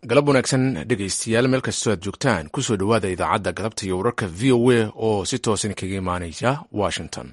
galab wanaagsan dhegaystayaal meel kastoo aad joogtaan kusoo dhowaada idaacadda galabta iyo wararka v o a oo si toosan kaga imaanaya washington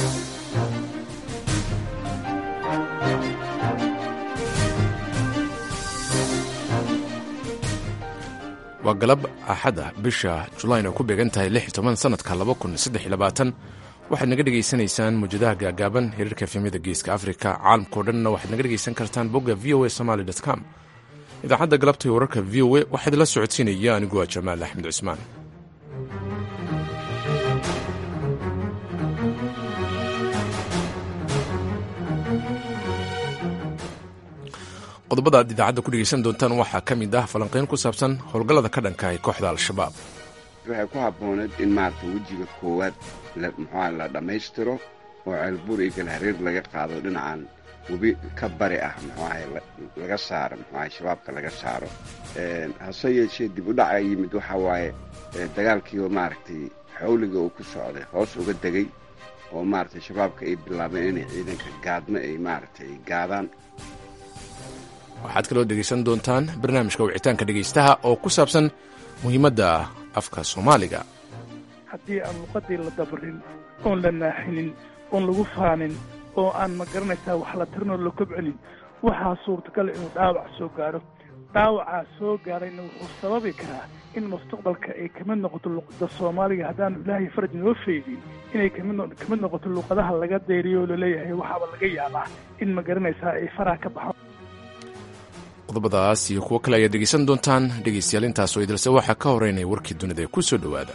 waa galab axada bisha julayn oo ku beegan tahay lix iyo toban sanadka laba kun saddex iyo labaatan waxaad naga dhegaysanaysaan muwjadaha gaagaaban hiriirka efemyada geeska afrika caalamkao dhanna waxaad naga dhegaysan kartaan bogga v o a somaly com idaacadda galabta iyo wararka v o a waxaa idinla socodsiinaya anigu waa jamaal axmed cusmaan qodobada aad idaacadda ku dhegaysan doontaan waxaa ka mid ah falanqayn ku saabsan howlgallada ka dhanka ay kooxda al-shabaab waxay ku habbooneed in maarata wejiga koowaad muxuuha la dhammaystiro oo ceelbuur iyo galhareer laga qaado dhinacan webi ka bari ah muxuahay laga saaro muxuahay shabaabka laga saaro hase yeeshee dib u dhaca yimid waxaa waaye dagaalkiioo maaragtay xawliga uu ku socday hoos uga degay oo maaragtay shabaabka ay bilaabeen inay ciidanka gaadmo ay maaragtay gaadaan waxaad kaloo dhegaysan doontaan barnaamijka wicitaanka dhegaystaha oo ku saabsan muhiimadda afka soomaaliga haddii aan luqadii la dabarin oon la naaxinin oon lagu faanin oo aan ma garanaysaa wax la tirinoo la kobcelin waxaa suurtagal inuu dhaawac soo gaaro dhaawacaa soo gaarayna wuxuu sababi karaa in mustaqbalka ay kamid noqoto luqada soomaaliga haddaanu ilaahay faraj noo feydin inay kamid noqoto luqadaha laga dayriyo oo laleeyahay waxaaba laga yaabaa in ma garanaysaa ay faraha ka baxo qodobadaas iyo kuwo kale ayaad dhegaysan doontaan dhegaystayaal intaasoo idilse waxaa ka horeynaya warkii dunida ee ku soo dhowaada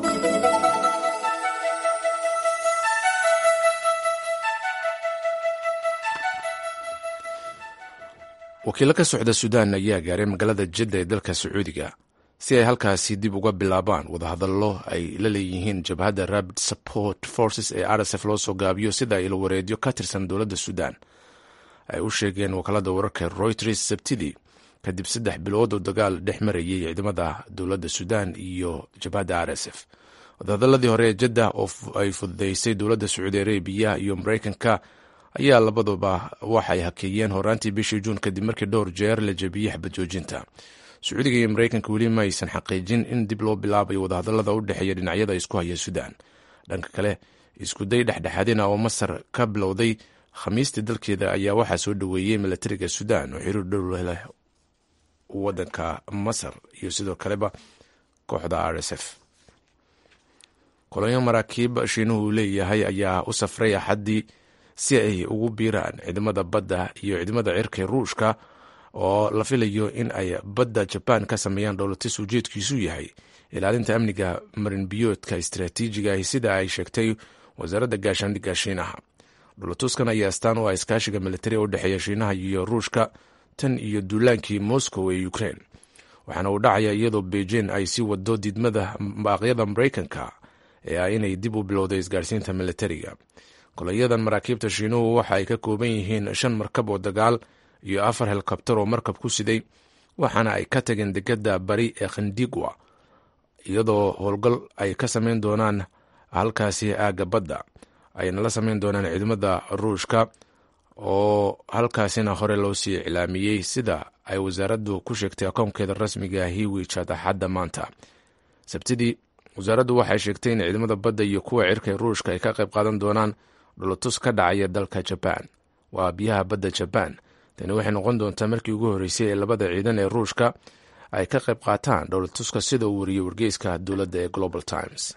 wakiilo ka socda suudaan ayaa gaaray magaalada jidda ee dalka sacuudiga si ay halkaasi dib uga bilaabaan wadahadallo ay la leeyihiin jabhadda rabid support forces ee rsf loo soo gaabiyo sida ilo wareedyo ka tirsan dowladda suudaan ay u sheegeen wakaalada wararka royters sabtidii kadib saddex bilood oo dagaal dhex marayay ciidamada dowladda suudaan iyo jabhadda r s f wadahadaladii hore ee jadda oo ay fududeysay dowladda sacuudi arabiya iyo maraykanka ayaa labaduba waxay hakeeyeen horaantii bishii juun kadib markii dhowr jeer la jebiyey xabad joojinta sacuudiga iyo maraykanka weli ma aysan xaqiijin in dib loo bilaabayo wadahadalada u dhexeeya dhinacyada isku haya suudaan dhanka kale iskuday dhexdhexaadina oo masar ka bilowday khamiistii dalkeeda ayaa waxaa soo dhoweeyey milatariga suudaan oo xiriir dhow leh wadanka masar iyo sidoo kaleba kooxda r s f kolonyo maraakiib shiinuhu uu leeyahay ayaa u safray axaddii si ay ugu biiraan ciidamada badda iyo ciidamada cirka ruushka oo la filayo in ay badda jabaan ka sameeyaan dhowlatis ujeedkiisu yahay ilaalinta amniga marinbiyoodka istaraatiijiga ah sida ay sheegtay wasaaradda gaashaandhigga shiinaha dhulatuskan ayaa astaan u ah iskaashiga militari u dhexeeya shiinaha iyo ruushka tan iyo duulaankii moscow ee ukraine waxaana uu dhacaya iyadoo beijing ay sii wado diidmada baaqyada maraykanka ee ah inay dib u bilowday isgaarsiinta militariga kolayadan maraakiibta shiinuhu waxa ay ka kooban yihiin shan markab oo dagaal iyo afar helikobtar oo markab ku siday waxaana ay ka tageen degada bari ee khandigwa iyadoo howlgal ay ka sameyn doonaan halkaasi aagga badda ayna la sameyn doonaan ciidamada ruushka oo halkaasina hore loo sii iclaamiyey sida ay wasaaraddu ku sheegtay akoonkeeda rasmiga hiwichat axadda maanta sabtidii wasaaraddu waxay sheegtay in ciidamada badda iyo kuwa cirka ee ruushka ay ka qayb qaadan doonaan dhulatus ka dhacaya dalka jabaan waa biyaha badda jabaan tani waxay noqon doontaa markii ugu horreysay ee labada ciidan ee ruushka ay ka qayb qaataan dhowlatuska sida uu wariyey wargeyska dowladda ee global times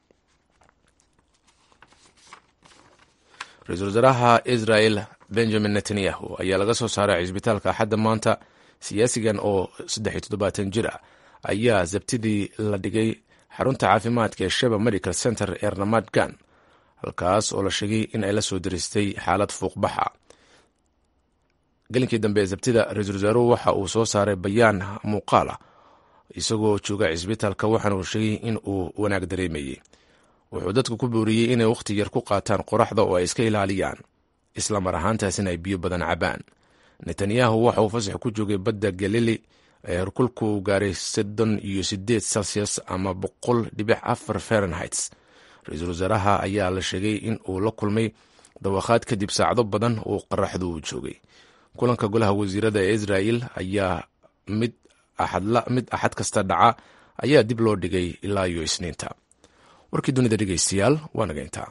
ra-iisul wasaaraha israel benjamin netanyahu ayaa laga soo saaray cisbitaalka axadda maanta siyaasigan oo saddex iyo toddobaatan jir ah ayaa sabtidii la dhigay xarunta caafimaadka ee sheba medical center ee ramad gan halkaas oo la sheegay in ay la soo diristay xaalad fuuqbaxa gelinkii dambe ee sabtida ra-iisul wasaaruhu waxa uu soo saaray bayaan muuqaal ah isagoo jooga cisbitaalka waxaana uu sheegay in uu wanaag dareemayey wuxuu dadku ku booriyey inay wakhti yar ku qaataan qoraxda oo ay iska ilaaliyaan isla mar ahaantaasina ay biyo badan cabaan netanyahu waxa uu fasax ku joogay badda galili ee herkulku uu gaaray soddon iyo sideed celsius ama boqol dhibic afar fahrenhits ra-iisul wasaaraha ayaa la sheegay in uu la kulmay dawakhaad kadib saacado badan oo qaraxdu uu joogay kulanka golaha wasiirada ee israel ayaa mid mid axad kasta dhaca ayaa dib loo dhigay ilaa iyo isniinta warkii dunida dhegeystayaal waa nageyntaa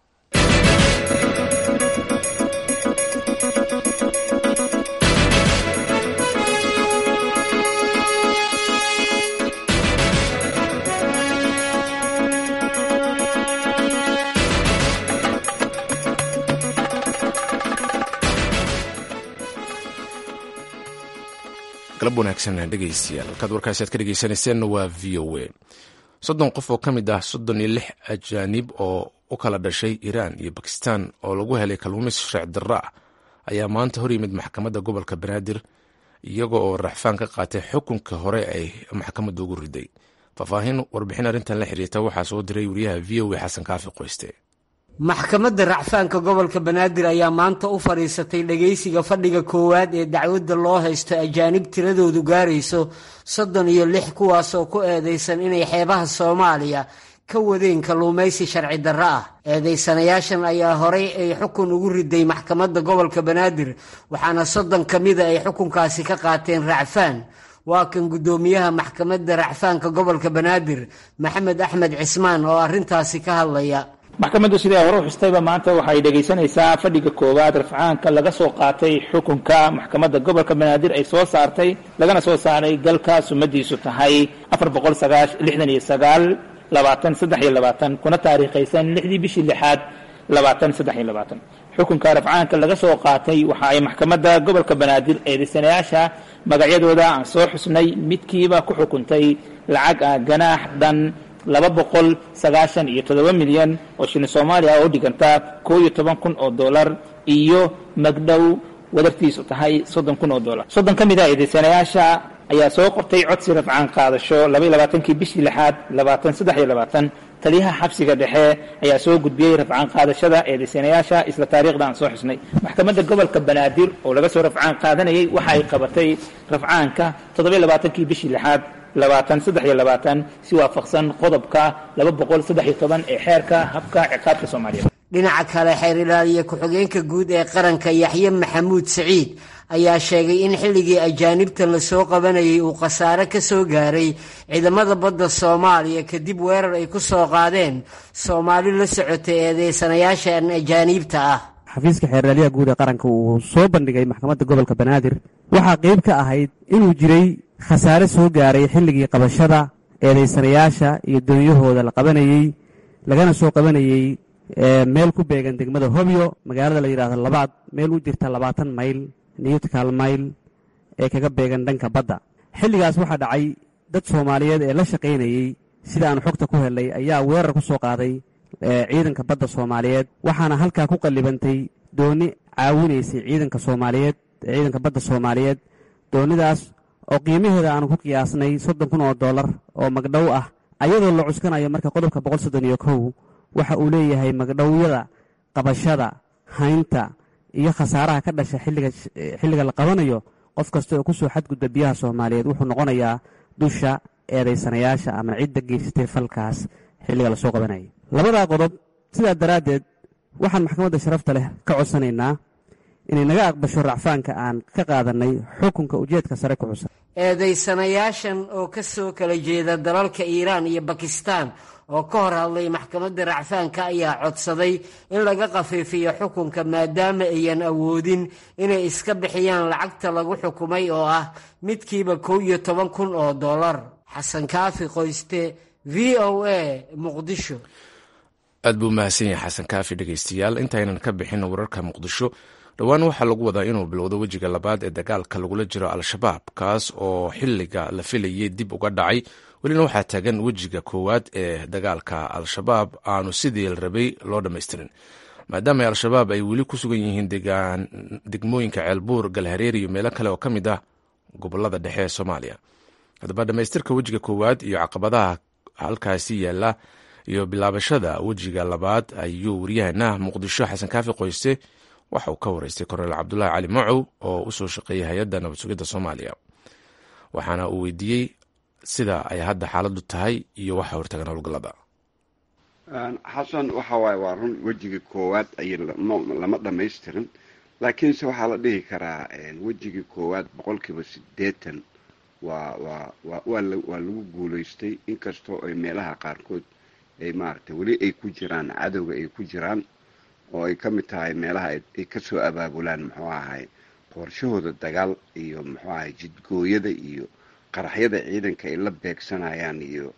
galab wanaagsan dhegeystayaal halkaad warkaasi aad ka dhegeysanayseena waa v o a soddon qof oo ka mid ah soddon iyo lix ajaanib oo u kala dhashay iiraan iyo bakistan oo lagu helay kalluumaysi sharci darro ah ayaa maanta hor yimid maxkamadda gobolka banaadir iyaga oo raxfaan ka qaatay xukunka hore ay maxkamadda ugu riday faahfaahin warbixin arrintan la xiriirta waxaa soo diray wariyaha v o a xasan kaafi qoyste maxkamadda racfaanka gobolka banaadir ayaa maanta u fadhiisatay dhegaysiga fadhiga koowaad ee dacwadda loo haysto ajaanib tiradoodu gaarayso soddon iyo lix kuwaasoo ku eedaysan inay xeebaha soomaaliya ka wadeen kalluumaysi sharci darro ah eedaysanayaashan ayaa horay ay xukun ugu riday maxkamadda gobolka banaadir waxaana soddon ka mida ay xukunkaasi ka qaateen racfaan waa kan guddoomiyaha maxkamadda racfaanka gobolka banaadir maxamed axmed cismaan oo arrintaasi ka hadlaya maxkamaddu siday hore u xustayba maanta waxay dhegaysanaysaa fadhiga koowaad rafcaanka laga soo qaatay xukunka maxkamadda gobolka banaadir ay soo saartay lagana soo saaray galka sumadiisu tahay afar boqol lixdan iyo sagaal labaatan saddex iyo labaatan kuna taariikhaysan lixdii bishii lixaad labaatan saddex iyo labaatan xukunka rafcaanka laga soo qaatay waxa ay maxkamadda gobolka banaadir eedaysanayaasha magacyadooda aan soo xusnay midkiiba ku xukuntay lacag ah ganaax dhan laba boqol sagaashan iyo toddoba milyan oo shilin soomaaliya oo dhiganta koo iyo toban kun oo dollar iyo magdhow wadartiisu tahay soddon kun oo dollar soddon ka mid a eedaysanayaasha ayaa soo qortay codsi rafcaan qaadasho laba iyo labaatankii bishii lixaad labaatan saddex iyo labaatan taliyaha xabsiga dhexe ayaa soo gudbiyey rafcaan qaadashada eedaysanayaasha isla taariikhda aan soo xusnay maxkamadda gobolka banaadir oo laga soo rafcaan qaadanayay waxa ay qabatay rafcaanka toddoba iyo labaatankii bishii lixaad labaatan saddex iyo labaatan si waafaqsan qodobka laba boqol saddex iyo toban ee xeerka habka ciqaabka soomaaliya dhinaca kale xeer ilaaliye ku-xigeenka guud ee qaranka yaxye maxamuud siciid ayaa sheegay in xilligii ajaanibtan lasoo qabanayay uu khasaare ka soo gaaray ciidamada badda soomaaliya kadib weerar ay ku soo qaadeen soomaali la socotay eedeysanayaashan ajaaniibta ah xafiiska xeerlaaliyaha guud ee qaranka uu soo bandhigay maxkamadda gobolka banaadir waxaa qeyb ka ahayd inuu jiray khasaare soo gaaray xilligii qabashada eedaysanayaasha iyo doonyahooda la qabanayey lagana soo qabanayey meel ku beegan degmada hobyo magaalada la yidhaahdo labaad meel u jirta labaatan mayl newtkal mayl ee kaga beegan dhanka badda xilligaas waxaa dhacay dad soomaaliyeed ee la shaqaynayey sida aan xogta ku helnay ayaa weerar ku soo qaaday ciidanka badda soomaaliyeed waxaana halkaa ku qallibantay dooni caawinaysay ciidanka soomaaliyeed ciidanka badda soomaaliyeed doonidaas oo qiimaheeda aanu ku qiyaasnay soddon kun oo dollar oo magdhow ah ayadoo la cuskanayo marka qodobka boqol soddon iyo kow waxa uu leeyahay magdhowyada qabashada haynta iyo khasaaraha ka dhasha xilliga la qabanayo qof kasta oo kusoo xadgudba biyaha soomaaliyeed wuxuu noqonayaa dusha eedaysanayaasha ama cidda geysatay falkaas xilliga lasoo qabanaya labadaa qodob sidaa daraaddeed waxaan maxkamadda sharafta leh ka codsanaynaa inay naga aqbasho racfaanka aan ka qaadannay xukunka ujeedka sare ku xusan eedaysanayaashan oo ka soo kala jeeda dalalka iiraan iyo bakistaan oo ka hor hadlay maxkamadda racfaanka ayaa codsaday in laga khafiifiyo xukunka maadaama ayan awoodin inay iska bixiyaan lacagta lagu xukumay oo ah midkiiba kow iyo toban kun oo dollar xasan kaafi qoyste v o a muqdisho aad buu mahadsan yahay xasan kaafi dhegeystayaal intaynan ka bixin wararka muqdisho dhowaan waxaa lagu wadaa inuu bilowdo wejiga labaad ee dagaalka lagula jiro al-shabaab kaas oo xiliga la filayay dib uga dhacay welina waxaa taagan wejiga koowaad ee dagaalka al-shabaab aanu sidii la rabay loo dhammaystirin maadaama al-shabaab ay weli ku sugan yihiin degmooyinka ceelbuur galhareer iyo meelo kale oo ka mid ah gobolada dhexe ee soomaaliya haddaba dhammaystirka wejiga koowaad iyo caqabadaha halkaasi yaala iyo bilaabashada wejiga labaad ayuu waryaheena muqdisho xasan kaafi qoyste waxa uu ka wareystay korneel cabdulaahi cali macow oo usoo shaqeeyay hay-adda nabad sugidda soomaaliya waxaana uu weydiiyey sida ay hadda xaaladdu tahay iyo waxa hortagan howlgallada xasan waxa waaye waa run wejigii koowaad ay lama dhammaystirin laakiinse waxaa la dhihi karaa wejigii koowaad boqolkiiba siddeetan waa waa waa waa la waa lagu guulaystay inkastoo ay meelaha qaarkood ay maaragtay weli ay ku jiraan cadowga ay ku jiraan oo ay ka mid tahay meelaha ay kasoo abaabulaan muxuu ahay qorshahooda dagaal iyo muxuu ahay jidgooyada iyo qaraxyada ciidanka ay la beegsanayaan iyo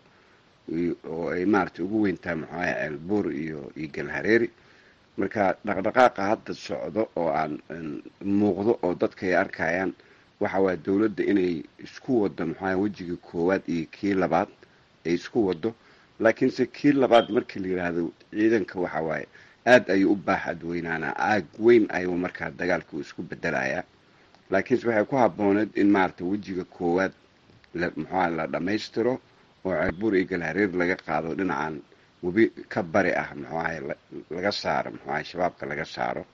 oo ay maaragtay ugu weyntahay muxuu ahay ceelbuur iyo iyo galhareeri marka dhaqdhaqaaqa hadda socdo oo aan muuqdo oo dadka ay arkayaan waxa waaya dowladda inay isku waddo maxuaha wejigii koowaad iyo kii labaad ay isku waddo laakiinse kii labaad markii la yidhaahdo ciidanka waxa waaye aada ayuu u baaxad weynaanaa aag weyn ayuu markaa dagaalka uu isku bedelayaa laakiinse waxay ku habbooneed in maaragtay wejiga koowaad la muxuaha la dhammaystiro oo ceelbuur iyo galhareer laga qaado dhinacan webi ka bari ah muxuu ahay laga saaro muxuu ahay shabaabka laga saaro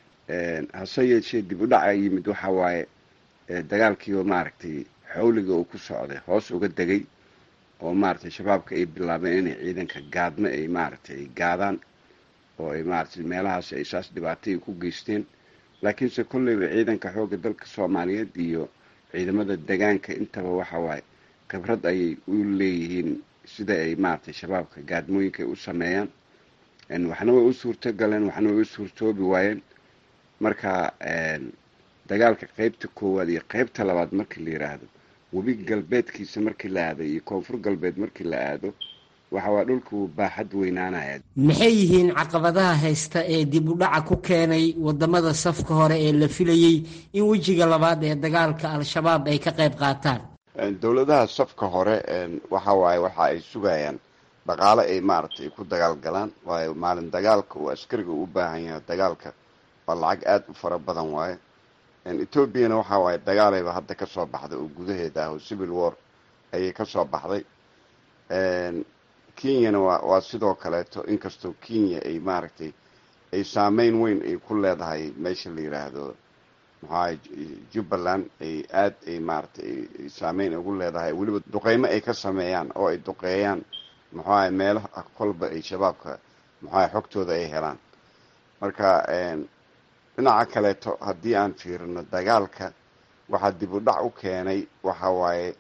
hase yeeshee dib u dhaca yimid waxa waaye dagaalkiioo maaragtay xawliga uu ku socday hoos uga degay oo maaragtay shabaabka ay bilaabeen inay ciidanka gaadmo ay maaragtay ay gaadaan oo ay maaragtay meelahaas ay saas dhibaatay ku geysteen laakiinse kolleyba ciidanka xoogga dalka soomaaliyeed iyo ciidamada degaanka intaba waxa waaye khibrad ayay u leeyihiin sida ay maaragtay shabaabka gaadmooyinka ay u sameeyaan waxna way u suurto galeen waxna way u suurtoobi waayeen marka dagaalka qeybta koowaad iyo qeybta labaad markii la yidhaahdo webi galbeedkiisa markii la aado iyo koonfur galbeed markii la aado waxa waa dhulka uu baaxad weynaanaya maxay yihiin caqabadaha haysta ee dib u dhaca ku keenay wadamada safka hore ee la filayey in wejiga labaad ee dagaalka al-shabaab ay ka qayb qaataan dowladaha safka hore waxa waaye waxa ay sugayaan dhaqaale ay maaragtay ay ku dagaal galaan waayo maalin dagaalka uu askariga u baahan yahay dagaalka waa lacag aada u fara badan waaye etoobiyana waxa waaye dagaalayba hadda kasoo baxday oo gudaheeda ah oo civil war ayay kasoo baxday kenyana waa waa sidoo kaleeto inkastoo kenya ay maaragtay ay saameyn weyn ay ku leedahay meesha la yidhaahdo maxaa jubbaland ay aad ay maaragtay ay saameyn ugu leedahay weliba duqeymo ay ka sameeyaan oo ay duqeeyaan maxuaha meelaha kolba ay shabaabka maxuaha xogtooda ay helaan marka dhinaca kaleeto haddii aan fiirino dagaalka waxaa dib u dhac u keenay waxa waaye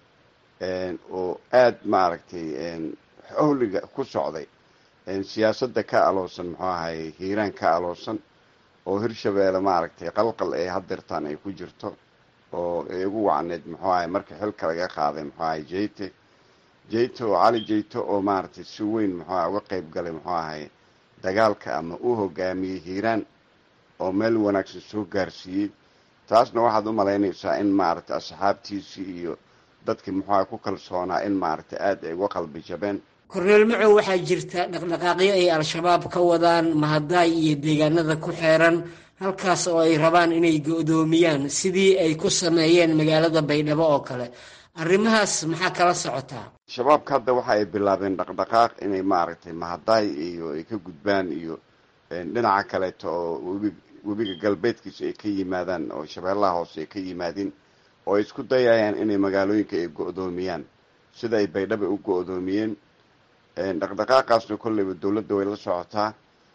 oo aada maaragtay xowliga ku socday siyaasadda ka aloosan muxuu ahay hiiraan ka aloosan oo hirshabeelle maaragtay qalqal ay hadirtaan ay ku jirto oo ay ugu wacneed muxuu ahay marka xilka laga qaaday muxuu ahay jeyte jeyte oo cali jeyte oo maaragtay si weyn muxuu aha uga qeyb galay muxuu ahay dagaalka ama u hogaamiyey hiiraan oo meel wanaagsan soo gaarsiiyey taasna waxaad u malaynaysaa in maaragtay asxaabtiisii iyo dadkii muxuu aha ku kalsoonaa in maaragtay aada ay uga qalbi jabeen korneel macow waxaa jirta dhaqdhaqaaqyo ay al-shabaab ka wadaan mahadaay iyo deegaanada ku xeeran halkaas oo ay rabaan inay go-doomiyaan sidii ay ku sameeyeen magaalada baydhabo oo kale arrimahaas maxaa kala socotaa shabaabka hadda waxa ay bilaabeen dhaqdhaqaaq inay maaragtay mahadaay iyo ay ka gudbaan iyo dhinaca kaleeto oo webi webiga galbeedkiisa ay ka yimaadaan oo shabeellaha hoose ay ka yimaadeen oo ay isku dayayaan inay magaalooyinka ay go-doomiyaan sida ay baydhaba u go-doomiyeen dhaqdhaqaaqaasna kolleyba dowladda way la socotaa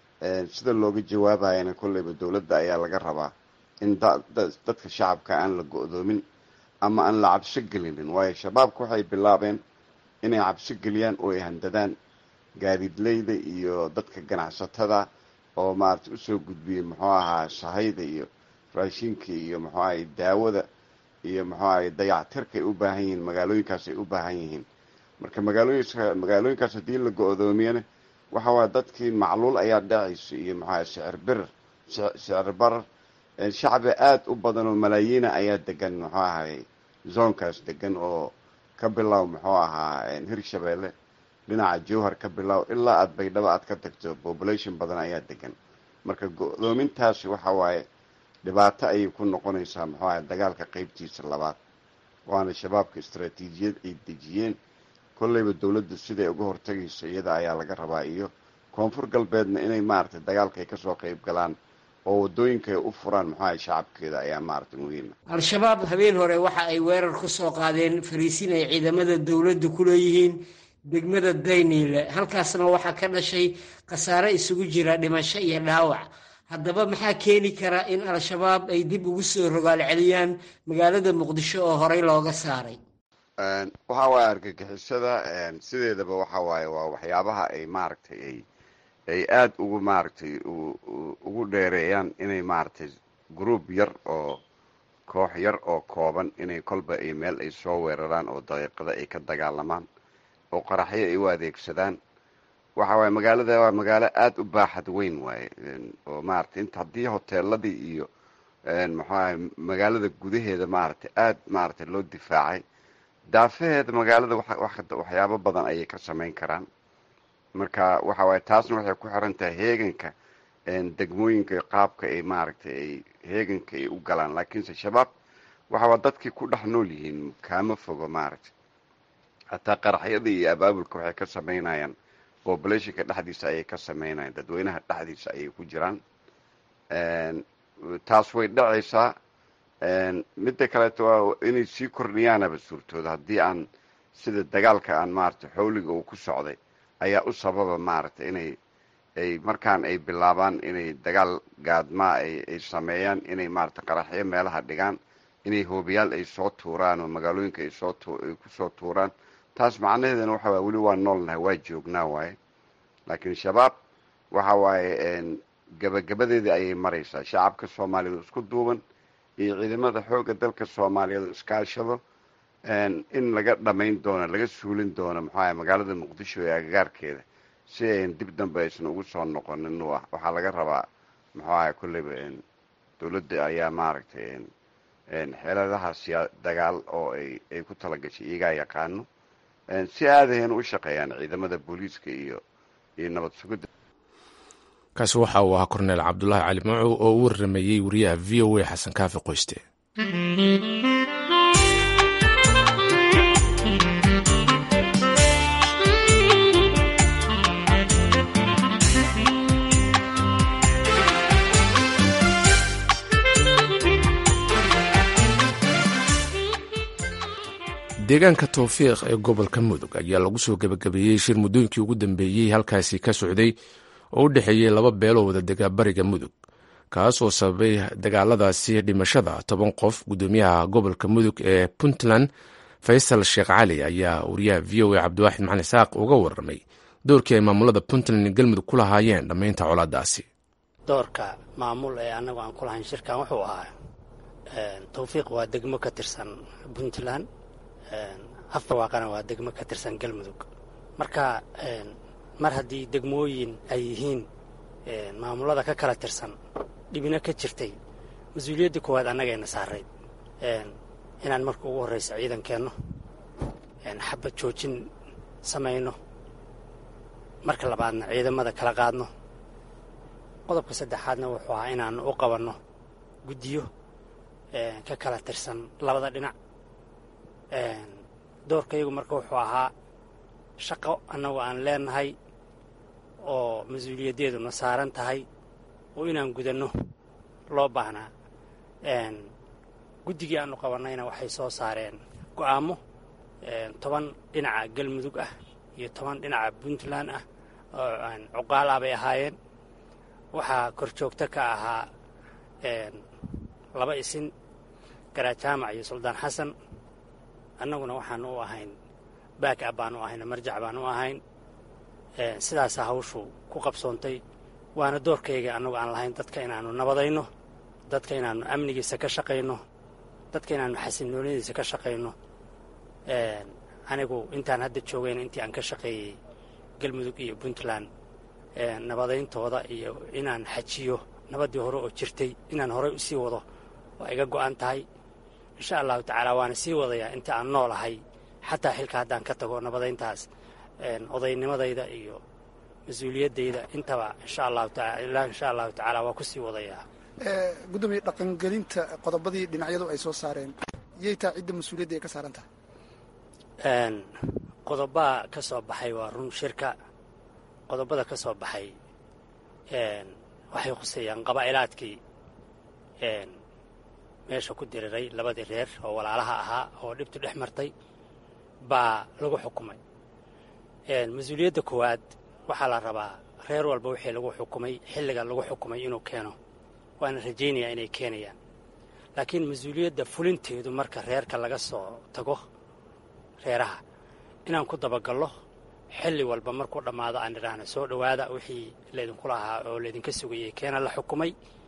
sida looga jawaabayana kolleyba dowladda ayaa laga rabaa in dadka shacabka aan la go-doomin ama aan la cabso gelinin waayo shabaabka waxay bilaabeen inay cabso geliyaan oo ay handadaan gaadiidleyda iyo dadka ganacsatada oo maaragtay usoo gudbiyey muxuu ahaa shahayda iyo raashinka iyo muxuu ahay daawada iyo muxuu ahay dayactirka ay u baahan yihiin magaalooyinkaas ay u baahan yihiin marka magaalooyinka magaalooyinkaas haddii la go-doomiyana waxa waaya dadkii macluul ayaa dhacaysa iyo maxaa sicir birar sicir barar shacbi aada u badan oo malaayiina ayaa degan muxuu ahay zoonkaas degan oo ka bilow muxuu ahaa hirshabeelle dhinaca jowhar ka bilow ilaa aada baydhabo aad ka tagto population badan ayaa degan marka go-doomintaasi waxa waaye dhibaato ayay ku noqonaysaa muxuu ahay dagaalka qeybtiisa labaad waana shabaabka istaraatiijiyad ay dejiyeen kolleyba dowladda siday uga hortagayso iyada ayaa laga rabaa iyo koonfur galbeedna inay maaragtay dagaalka ay kasoo qeyb galaan oo wadooyinka ay u furaan muxuu ahay shacabkeeda ayaa maaragtay muhiima al-shabaab habeen hore waxa ay weerar ku soo qaadeen fariisin ay ciidamada dowladda ku leeyihiin degmada dayniile halkaasna waxaa ka dhashay khasaare isugu jira dhimasho iyo dhaawac haddaba maxaa keeni kara in al-shabaab ay dib ugu soo rogaal celiyaan magaalada muqdisho oo horey looga saaray waxa waaye argagixisada sideedaba waxa waaye waa waxyaabaha ay maaragtay ay ay aada ugu maaragtay ugu dheereeyaan inay maaragtay group yar oo koox yar oo kooban inay kolba ay meel ay soo weeraraan oo daqiiqada ay ka dagaalamaan oo qaraxyo ay u adeegsadaan waxa waaye magaalada waa magaalo aada u baaxad weyn waaye oo maaragtay inta haddii hoteeladii iyo maxuahay magaalada gudaheeda maaragtay aada maaragtay loo difaacay daafaheeda magaalada waxyaabo badan ayay ka samayn karaan marka waxa waaye taasna waxay ku xiran tahay heeganka degmooyinka qaabka ay maaragtay ay heeganka ay u galaan laakiinse shabaab waxa waa dadkii ku dhex nool yihiin kaama fogo maaragtay hataa qaraxyada iyo abaabulka waxay ka samaynayaan populationka dhexdiisa ayay ka samaynayaan dadweynaha dhexdiisa ayay ku jiraan taas way dhacaysaa midda kaleeto waa inay sii kordhiyaanaba suurtooda haddii aan sida dagaalka aan maaragtay xawliga uu ku socday ayaa u sababa maaragtay inay ay markaan ay bilaabaan inay dagaal gaadmaa ay sameeyaan inay maaragtay qaraxyo meelaha dhigaan inay hoobiyaal ay soo tuuraan oo magaalooyinka ay soo ay kusoo tuuraan taas macnaheedana waxa waye weli waa noolnahay waa joognaa waaye laakiin shabaab waxa waaye gabagabadeedii ayay maraysaa shacabka soomaaliyeed isku duuban iyo ciidamada xoogga dalka soomaaliyeed iskaashado in laga dhamayn doono laga suulin doono maxuaha magaalada muqdisho ee agagaarkeeda si ayn dib dambe aysan ugu soo noqonin waxaa laga rabaa muxuu ahay kolleyba dowladda ayaa maaragtay xeeladaha siyaa dagaal oo ay ay ku talagashay iyagaa yaqaano si aadahayna u shaqeeyaan ciidamada booliiska iyo iyo nabad sugidda kaasi waxa uu ahaa korneel cabdulaahi cali macow oo u warrameeyey wariyaha v o a xasan kaafi qoyste deegaanka towfiiq ee gobolka mudug ayaa lagu soo gebagabeeyey shir muddooyinkii ugu dambeeyey halkaasi ka socday oo u dhexeeyey laba beeloo wada degaa bariga mudug kaas oo sababay dagaaladaasi dhimashada toban qof guddoomiyaha gobolka mudug ee puntland faysal sheekh cali ayaa wariyaha v o a cabdiwaaxid macali saaq uga warramay doorkii ay maamulada puntland iyo galmudug ku lahaayeen dhammaynta colaadaasi doorka maamul ee annagu aan ku lahayn shirkan wuxuu ahaa towfiiq waa degmo ka tirsan puntland afbarwaaqana waa degmo ka tirsan galmudug marka mar haddii degmooyin ay yihiin maamulada ka kala tirsan dhibina ka jirtay mas-uuliyadda koowaad annagayna saarayd inaan marka ugu horraysa ciidankeenno xabad joojin samayno marka labaadna ciidamada kala qaadno qodobka saddexaadna wuxuu ahaa inaan u qabanno guddiyo ka kala tirsan labada dhinac doorkayagu marka wuxuu ahaa shaqo annagu aan leenahay oo mas-uuliyaddeeduna saaran tahay oo inaan gudanno loo baahnaa guddigii aanu qabannayna waxay soo saareen go'aamo toban dhinaca galmudug ah iyo toban dhinaca puntland ah oo cuqaal ah bay ahaayeen waxaa kor joogto ka ahaa laba isin garajaamac iyo suldaan xasan annaguna waxaan u ahayn baak ab baan u ahayn marjac baan u ahayn sidaasaa hawshu ku qabsoontay waana doorkayga annagu aan lahayn dadka inaannu nabadayno dadka inaannu amnigiisa ka shaqayno dadka inaannu xasilnooladiisa ka shaqayno anigu intaan hadda joogayna intii aan ka shaqeeyey galmudug iyo puntland nabadayntooda iyo inaan xajiyo nabaddii hore oo jirtay inaan horay u sii wado waa iga go'an tahay insha allahu tacaala waana sii wadayaa inta aan noolahay xataa xilka haddaan ka tago nabadayntaas odaynimadayda iyo mas-uuliyaddayda intaba insha allahu taala insha allahu tacaala waa ku sii wadayaa gudoomiye dhaqangelinta qodobadii dhinacyadu ay soo saareen yay taa cidda mas-uuliyadda ay ka saaran tahay qodobaa ka soo baxay waa run shirka qodobada ka soo baxay waxay khuseeyaan qabaa'ilaadkii meesha ku diriray labadii reer oo walaalaha ahaa oo dhibtu dhex martay baa lagu xukumay mas-uuliyadda koowaad waxaa la rabaa reer walba wixii lagu xukumay xilliga lagu xukumay inuu keeno waana rajaynayaa inay keenayaan laakiin mas-uuliyadda fulinteedu marka reerka laga soo tago reeraha inaan ku dabagallo xilli walba markuu dhammaado aan idhaahno soo dhowaada wixii laydinku lahaa oo laydinka sugayay keena la xukumay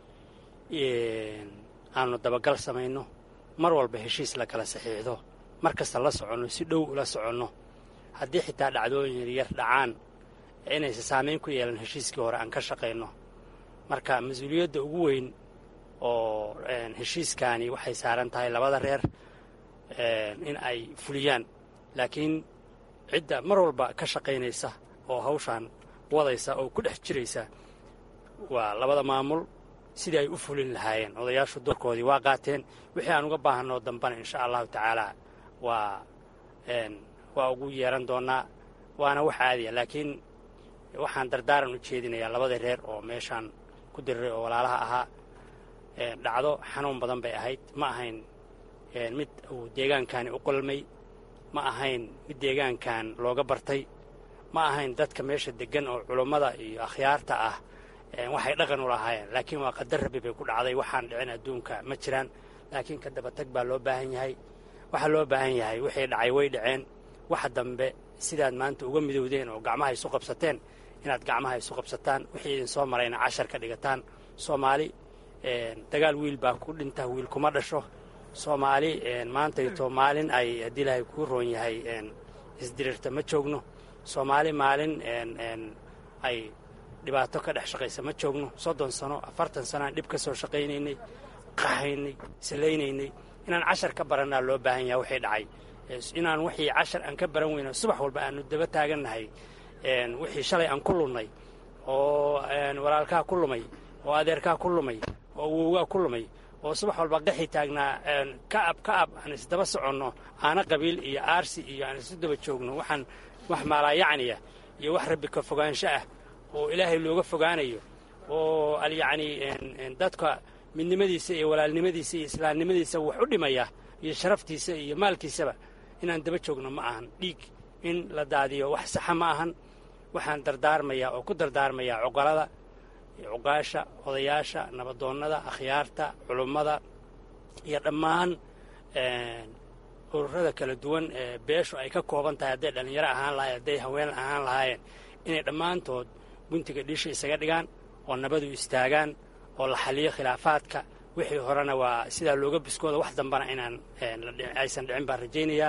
aanu dabagal samayno mar walba heshiis la kala saxiixdo mar kasta la soconno si dhow ula soconno haddii xitaa dhacdooyin yaryar dhacaan inaysa saamayn ku yeelan heshiiskii hore aan ka shaqayno marka mas-uuliyadda ugu weyn oo heshiiskaani waxay saaran tahay labada reer in ay fuliyaan laakiin cidda mar walba ka shaqaynaysa oo hawshaan wadaysa oo ku dhex jiraysa waa labada maamul sidii ay u fulin lahaayeen odayaashu doorkoodii waa qaateen wixii aan uga baahanoo dambana insha allahu tacaala waa waa ugu yeeran doonaa waana wax caadiya laakiin waxaan dardaaran u jeedinayaa labada reer oo meeshaan ku diriray oo walaalaha ahaa dhacdo xanuun badan bay ahayd ma ahayn mid uu deegaankani u qolmay ma ahayn mid deegaankan looga bartay ma ahayn dadka meesha deggan oo culummada iyo akhyaarta ah waxay dhaqan u lahaayeen laakiin waa qadar rabbi bay ku dhacday waxaan dhicin adduunka ma jiraan laakiin ka dabatag baa loo baahan yahay waxaa loo baahan yahay wixii dhacay way dhaceen waxa dambe sidaad maanta uga midowdeen oo gacmaha isu qabsateen inaad gacmaha isu qabsataan wixii idin soo marayna cashar ka dhigataan soomaali dagaal wiil baa ku dhinta wiil kuma dhasho soomaali maantayto maalin ay haddii ilaahay kuu roon yahay isdirirta ma joogno soomaali maalin ay dhibaato ka dhex shaqaysa ma joogno soddon sano afartan sano aan dhib ka soo shaqaynaynay qahaynay salaynaynay inaan cashar ka barannaa loo baahan yaha waxay dhacay inaan wixii cashar aan ka baran weyno subax walba aanu daba taagannahay wixii shalay aan ku lunnay oo walaalkaa ku lumay oo adeerkaa ku lumay oo wowgaa ku lumay oo subax walba qaxi taagnaa ka'ab ka'ab aan isdaba soconno aana qabiil iyo aarsi iyo aan isu daba joogno waxaan wax maalaayacniya iyo wax rabbi ka fogaansho ah oo ilaahay looga fogaanayo oo alyacni dadka midnimadiisa iyo walaalnimadiisa iyo islaamnimadiisa wax u dhimaya iyo sharaftiisa iyo maalkiisaba inaan daba joogno ma ahan dhiig in la daadiyo wax saxa ma ahan waxaan dardaarmayaa oo ku dardaarmayaa cuqalada cuqaasha odayaasha nabadoonnada akhyaarta culummada iyo dhammaan ururada kala duwan ee beeshu ay ka kooban tahay hadday dhallinyaro ahaan lahayen hadday haween ahaan lahaayeen inay dhammaantood guntiga dhiisha isaga dhigaan oo nabadu istaagaan oo la xaliyo khilaafaadka wixii horena waa sidaa looga biskooda wax dambana inaan aysan dhicin baan rajaynayaa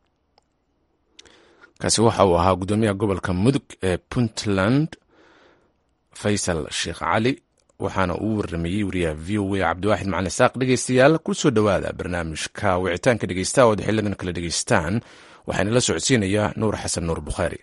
kaasi waxa uu ahaa guddoomiyaha gobolka mudug ee puntland faysal sheekh cali waxaana uu waramayey wariyaha v o a cabdiwaaxid macalin saaq dhegeystayaal ku soo dhowaada barnaamijka wicitaanka dhegeysta ood xilidan kala dhegeystaan waxaana la socodsiinayaa nuur xasan nuur bukhaari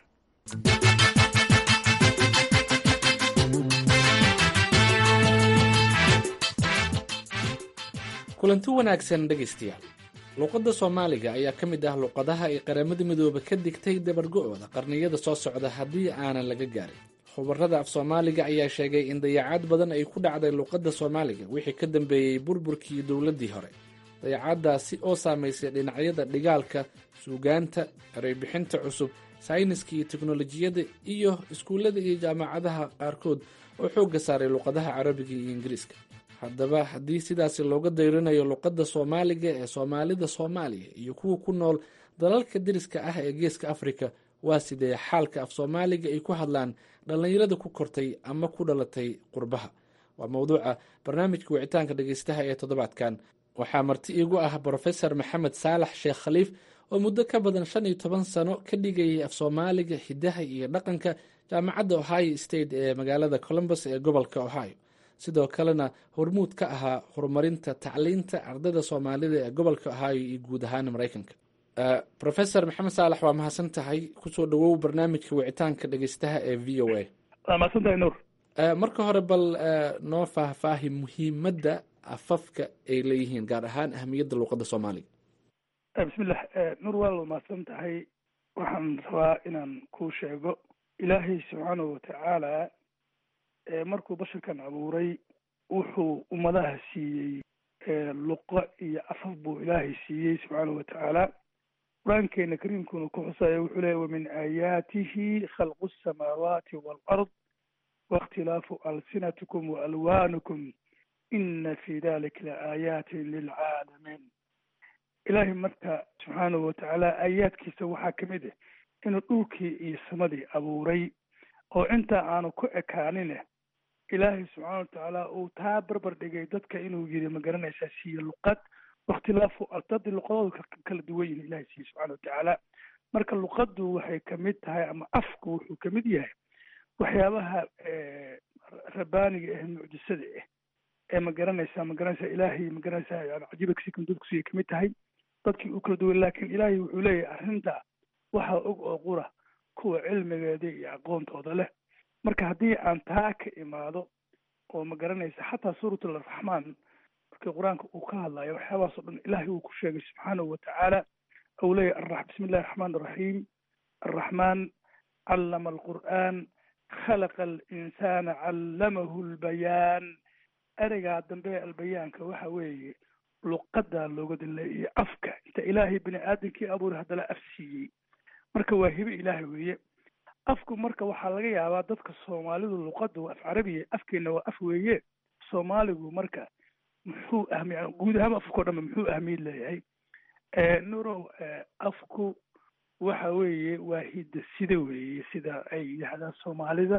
kulanti wanaagsan dhegaystayaal luuqadda soomaaliga ayaa ka mid ah luuqadaha ay qaramada midoobe ka digtay dabargo-ooda qarniyada soo socda haddii aanan laga gaarin khubarada af soomaaliga ayaa sheegay in dayacaad badan ay ku dhacday luuqadda soomaaliga wixii ka dambeeyey burburkii dowladdii hore dayacaaddaasi oo saamaysay dhinacyada dhigaalka suugaanta ereybixinta cusub sayniska iyo teknolojiyadda iyo iskuullada iyo jaamacadaha qaarkood oo xoogga saaray luuqadaha carabiga iyo ingiriiska haddaba haddii sidaasi looga dayrinayo luuqadda soomaaliga ee soomaalida soomaaliya iyo kuwa ku nool dalalka deriska ah ee geeska afrika waa sidee xaalka af soomaaliga ay ku hadlaan dhallinyarada ku kortay ama ku dhalatay qurbaha waa mowduuca barnaamijka wicitaanka dhegeystaha ee toddobaadkan waxaa marti iigu ah brofesor maxamed saalax sheekh khaliif oo muddo ka badan shan iyo toban sano ka dhigayay af soomaaliga hidaha iyo dhaqanka jaamacadda ohio state ee magaalada columbus ee gobolka ohio sidoo kalena hormuud ka ahaa horumarinta tacliinta ardayda soomaalida ee gobolka ohio iyo guud ahaan maraykanka rofesor maxamed saalax waa mahadsan tahay kusoo dhawow barnaamijka wicitaanka dhegeystaha ee v o a waa mahadsantahay nuur marka hore bal noo faahfaahi muhiimadda afafka ay leeyihiin gaar ahaan ahamiyadda luuqadda soomaaliga bismillah nuur waa la mahadsan tahay waxaan rabaa inaan kuu sheego ilaahay subxaanahu watacaala markuu basharkan abuuray wuxuu ummadaha siiyey luqo iyo afaf buu ilaahay siiyey subxaanahu watacaala qur-aankeena kariimkuna ku xusaya wuxuu leeya wamin aayaatihi khalqu asamaawaati waalard waاkhtilaafu alsinatikum waalwaanukum ina fi dalika laaayaati lilcaalamiin ilaahay marka subxaanahu watacaala aayaadkiisa waxaa ka mid ah inuu dhulkii iyo samadii abuuray oo intaa aanu ku ekaanine ilaahay subxaana watacaala uu taa barbar dhigay dadka inuu yiri ma garanaysaa siiye luqad wakhtilaafu ardadii luqadooda kala duwan yihin ilahay siiye subxana watacaala marka luqaddu waxay kamid tahay ama afku wuxuu kamid yahay waxyaabaha rabaaniga ah mucjisada ah ee ma garanaysaa ma garanaysaa ilaahay ma garanaysaa yani cajiiba kasikan dadkusiya kamid tahay dadkii u kala duwan laakiin ilaahay wuxuu leeyahay arrinta waxaa og oo qura kuwa cilmigeeda iyo aqoontooda leh marka haddii aan taa ka imaado oo ma garanaysa xataa suurat alraxmaan markii qur-aanka uu ka hadlayo waxyaabahaas o dhan ilaahay uu ku sheegay subxaanahu watacaala ou leeyahy bismi illahi raxmaan raxiim arraxmaan callama alqur'aan khalaqa alinsana callamahu lbayaan ereygaa dambe albayaanka waxa weeye luqadaa looga daleeyay afka inta ilaahay bini aadamkii abuuray haddana af siiyey marka waa hibe ilaahay weeye afku marka waxaa laga yaabaa dadka soomaalidu luqada waa af carabiya afkeena waa af weeye soomaaligu marka muxuu ahmi guud ahaan afkao dhanba muxuu ahmiyad leeyahay nurow afku waxa weeye waa hidda sida weeye sida ay yidhahdaan soomaalida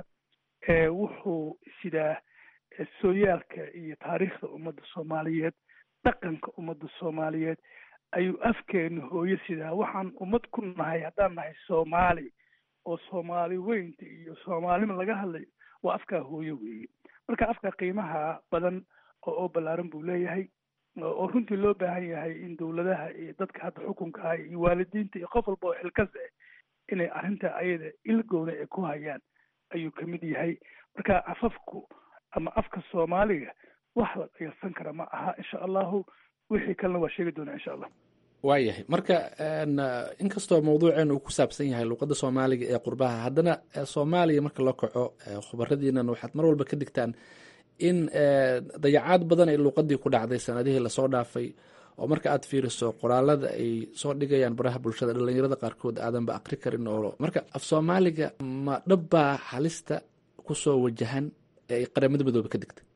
wuxuu sidaa sooyaalka iyo taariikhda ummadda soomaaliyeed dhaqanka ummadda soomaaliyeed ayuu afkeena hooyo sidaa waxaan ummad ku nahay haddaan nahay soomaali oo soomaali weynta iyo soomaalima laga hadlayo waa afkaa hooyo weeye marka afka qiimaha badan oo oo ballaaran buu leeyahay oo runtii loo baahan yahay in dowladaha iyo dadka hadda xukunka iyo waalidiinta iyo qof walba oo xilkas ah inay arrinta ayada ilgowna ay ku hayaan ayuu kamid yahay marka afafku ama afka soomaaliga wax la dhayalsan kara ma aha insha allahu wixii kalena waa sheegi doonaa insha allah waayahay marka inkastoo mawduuceen uu ku saabsan yahay luuqadda soomaaliga ee qurbaha haddana soomaaliya marka loo kaco khubaradiinan waxaad mar walba ka digtaan in dayacaad badan ay luuqadii ku dhacday sanadihii lasoo dhaafay oo marka aad fiiriso qoraalada ay soo dhigayaan baraha bulshada dhalinyarada qaarkood aadanba akri karin oo marka af soomaaliga ma dhabbaa halista kusoo wajahan ee ay qaramada midoobe ka digtay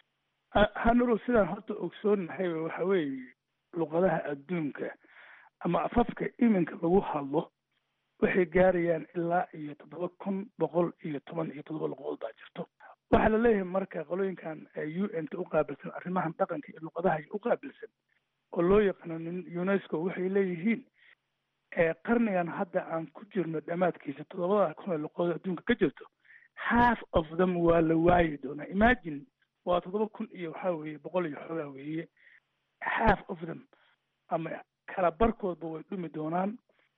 hanuro sidaan horta ogsoonahay waxa weeye luqadaha adduunka ama afafka iminka lagu hadlo waxay gaarayaan ilaa iyo toddoba kun boqol iyo toban iyo toddoba luqadood baa jirto waxaa la leeyahay marka qolooyinkan u n ta u qaabilsan arrimahan dhaqanka iyo luqadaha u qaabilsan oo loo yaqaano unesco waxay leeyihiin qarnigan hadda aan ku jirno dhammaadkiisa toddobada kun ee luqadood adduunka ka jirto half of them waa la waayi doonaa imagine waa toddoba kun iyo waxaa weeye boqol iyo xoogaa weeye half of them ama kala barkoodba way dhumi doonaan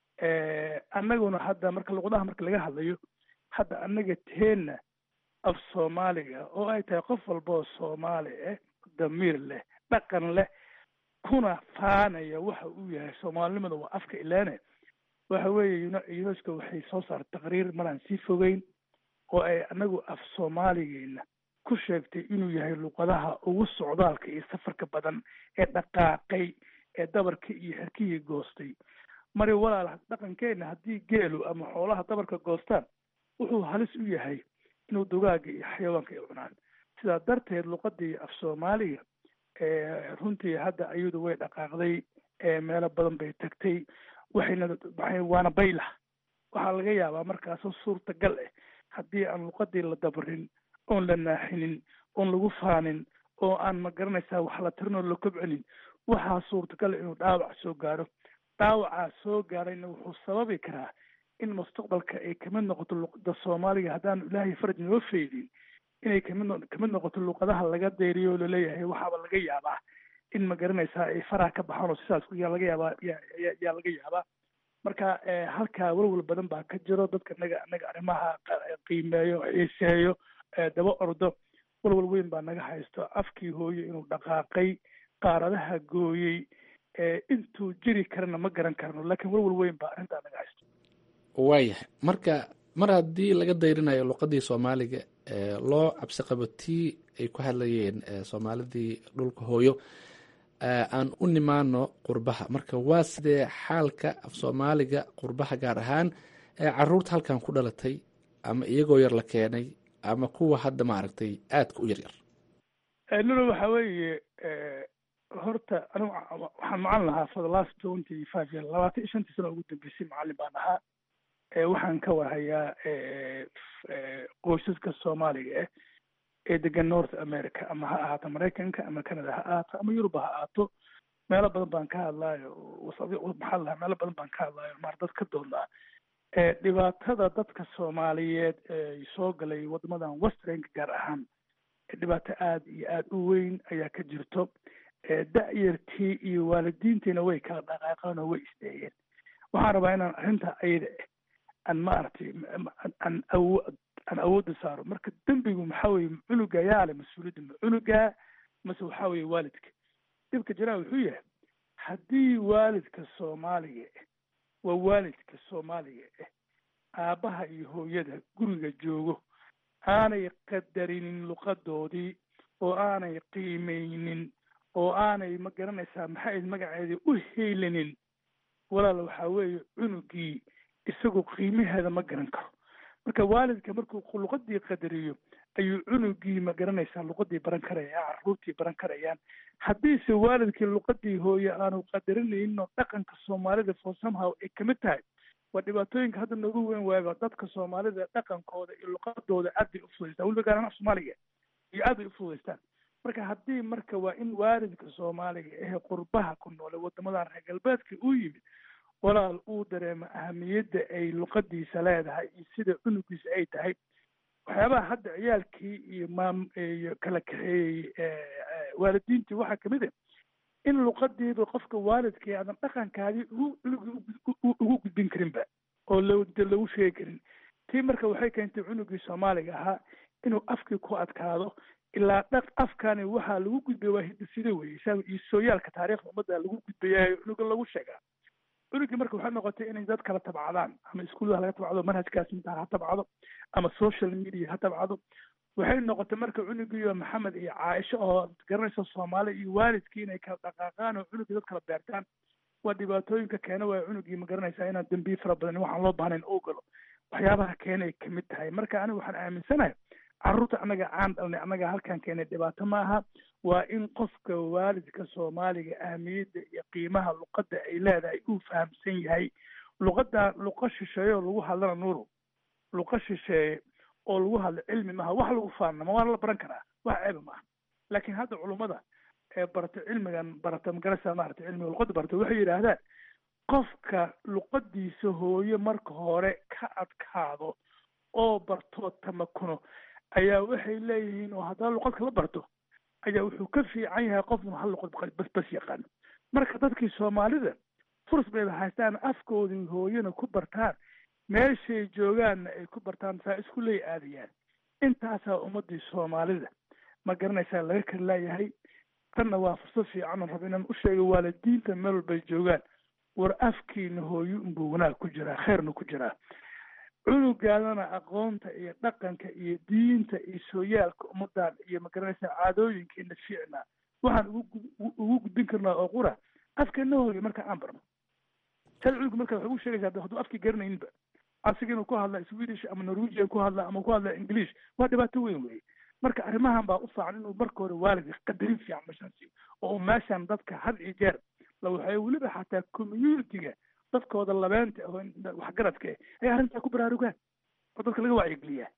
annaguna hadda marka luqadaha marka laga hadlayo hadda annaga teenna af soomaaliga oo ay tahay qof walba oo soomaali ah damiir leh dhaqan leh kuna faanaya waxa uu yahay soomaalinimada waa afka ilaane waxa weeye unesco waxay soo saartay taqriir maraan sii fogeyn oo ay anagu af soomaaligeena ku sheegtay inuu yahay luqadaha ugu socdaalka iyo safarka badan ee dhaqaaqay ee dabarka iyo xerkihii goostay mari walaal dhaqankeena haddii geelu ama xoolaha dabarka goostaan wuxuu halis u yahay inuu dugaaga iyo xayawaanka ay cunaan sidaa darteed luqadii af soomaaliga runtii hadda ayadu way dhaqaaqday meelo badan bay tagtay waxayna waana baylah waxaa laga yaabaa markaasoo suurtagal ah haddii aan luqadii la dabarin oon la naaxinin oon lagu faanin oo aan ma garanaysaa wax la tirinoo la kobcinin waxaa suurtagal inuu dhaawac soo gaaro dhaawacaa soo gaarayna wuxuu sababi karaa in mustaqbalka ay kamid noqoto luqada soomaaliga haddaanu ilaahay faraj noo feydin inay kamid kamid noqoto luqadaha laga deyriyo oo laleeyahay waxaaba laga yaabaa in ma garanaysaa ay faraha ka baxaan oo sidaas yaa laga yaabaa yaa laga yaabaa marka halkaa walwal badan baa ka jiro dadka naga naga arrimaha qiimeeyo xiiseeyo daba ordo walwal weyn baa naga haysto afkii hooyo inuu dhaqaaqay qaaradaha gooyey intuu jiri karana ma garan karno laakiin walwal weyn baa arrintaa naga haysto waayahay marka mar haddii laga dayrinayo luqadii soomaaliga loo cabsi qabo tii ay ku hadlayeen soomaalidii dhulka hooyo aan u nimaano qurbaha marka waa sidee xaalka af soomaaliga qurbaha gaar ahaan caruurta halkan ku dhalatay ama iyagoo yar la keenay ama kuwa hadda maaragtay aadka u yaryar nulo waxa weeye horta anigu waxaan macalin lahaa for the last twenty five year labaatan iyo shantii sano ugu dambeysay macalin baan ahaa waxaan ka warhayaa qoysaska soomaaliga ah ee degan north america ama ha ahaato maraykanka ama canada ha ahaato ama yuruba ha ahaato meelo badan baan ka hadlaayo maxaa lahaa meelo badan baan ka hadlaayo maar dad ka doodnaa dhibaatada dadka soomaaliyeed ee soo galay wadamadan westernka gaar ahaan dhibaato aada iyo aada u weyn ayaa ka jirto da-yartii iyo waalidiintiina way kala dhaqaaqeen oo way isteegeen waxaan rabaa inaan arrinta ayada aan maaragtay aan awo aan awoodda saaro marka dembigu maxaa weye cunuga yaa le mas-uuliyadda ma cunuga mase waxaa weye waalidka dhibka jiraa wuxuu yahay haddii waalidka soomaaliga waa waalidka soomaaliga ah aabbaha iyo hooyada guriga joogo aanay qadarinin luqadoodii oo aanay qiimeynin oo aanay ma garanaysaa maxay magaceedii u heylinin walaal waxaa weeye cunugii isagoo qiimaheeda ma garan karo marka waalidka markuu luqadii qadariyo ayuu cunugii ma garanaysaa luqadii baran karaya caruurtii baran karayaan haddiise waalidkii luqadii hooye aanu qadarinaynin oo dhaqanka soomaalida for somehow ay kamid tahay waa dhibaatooyinka hadda noogu weyn waayba dadka soomaalida dhaqankooda iyo luqadooda aad bay ufudaystaan weliba gaar ahaan af soomaaliga iyo aad bay ufudaystaan marka haddii marka waa in waalidka soomaaliga ehe qurbaha ku noole wadamadan reer galbeedka uu yimid walaal uu dareemo ahamiyadda ay luqadiisa leedahay iyo sida cunugiisa ay tahay waxyaabaha hadda ciyaalkii iyo maam iyo kala kaxeeyey waalidiintii waxaa kamid a in luqadiiba qofka waalidkii aadan dhaqankaadii ugu cunugii ugu gudbin karinba oo lode lagu sheegi karin tii marka waxay keentay cunugii soomaaliga ahaa inuu afkii ku adkaado ilaa dhaq afkani waxaa lagu gudbay waa hidisida weye isaga iyo sooyaalka taariikhda ummadda lagu gudbayayo cunuga lagu sheegaa cunugii marka waxay noqotay inay dad kala tabcadaan ama iskuullaha laga tabcado manhajkaas intaa ha tabcado ama social media ha tabcado waxay noqotay marka cunugiiyo maxamed iyo caaisho oo garanaysa soomaali iyo waalidkii inay kala dhaqaaqaan oo cunugii dad kala beertaan waa dhibaatooyinka keena waaya cunugii ma garanaysaa inaan dembiye fara badan waxaan loo baahnayn oo galo waxyaabaha keenay kamid tahay marka aniga waxaan aaminsanahay carruurta annaga aan dhalnay annaga halkaan keenay dhibaato ma aha waa in qofka waalidka soomaaliga ahamiyadda iyo qiimaha luqadda ay leedahay uu fahamsan yahay luqadda luqa shisheeye oo lagu hadlana nuuro luqa shisheeye oo lagu hadlo cilmi maaha wax lagu faanama waana la baran karaa wax ceeba maaha laakiin hadda culummada ee barata cilmigan barata magarasa maarata cilmiga luqadda barata waxay yidhaahdaan qofka luqadiisa hooye marka hore ka adkaado oo bartoo tamakuno ayaa waxay leeyihiin oo haddana luqad kala barto ayaa wuxuu ka fiican yahay qofun hal luqad bas bas yaqaan marka dadkii soomaalida furs bayba haystaan afkoodii hooyana ku bartaan meeshay joogaanna ay ku bartaan saa isku ley aadayaan intaasaa ummadii soomaalida ma garanaysaa laga kala laayahay tanna waa fursad fiican oon raba inaan u sheego waalidiinta meel walbay joogaan war afkiina hooyo unbuu wanaag ku jiraa khayrna ku jiraa cunugaadana aqoonta iyo dhaqanka iyo diinta iyo sooyaalka ummadan iyo magaranaysaa caadooyinkeena fiicna waxaan ugu ugu gudbin karnaa oo qura afkeena hooyo marka aan barno sal cunuga marka waxay ugu sheegaysaa hadduu afkii garanayninba asiga inuu ku hadla swedish ama norwegian ku hadla ama ku hadla english waa dhibaato weyn weye marka arrimahan baa u fiican inuu marka hore waalidka qadarin fiican meeshaan siiyo oo uu meeshaan dadka had iyo jeer la waxay weliba xataa communitiga dadkooda labeenta oo waxgaradka ah ay arrintaa ku baraarugaan oo dadka laga wacyigeliyaa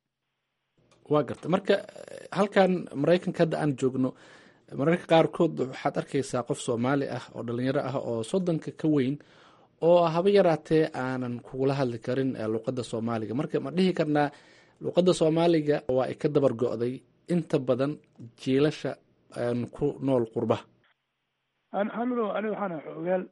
waa garta marka halkan maraykanka hadda aan joogno mararka qaarkood waxaad arkaysaa qof soomaali ah oo dhalinyaro ah oo soddonka ka weyn oo haba yaraatee aanan kugula hadli karin luqadda soomaaliga marka ma dhihi karnaa luqadda soomaaliga waa ay ka dabar go-day inta badan jiilasha aan ku nool qurbaha anlo aniga waxaana xoogaal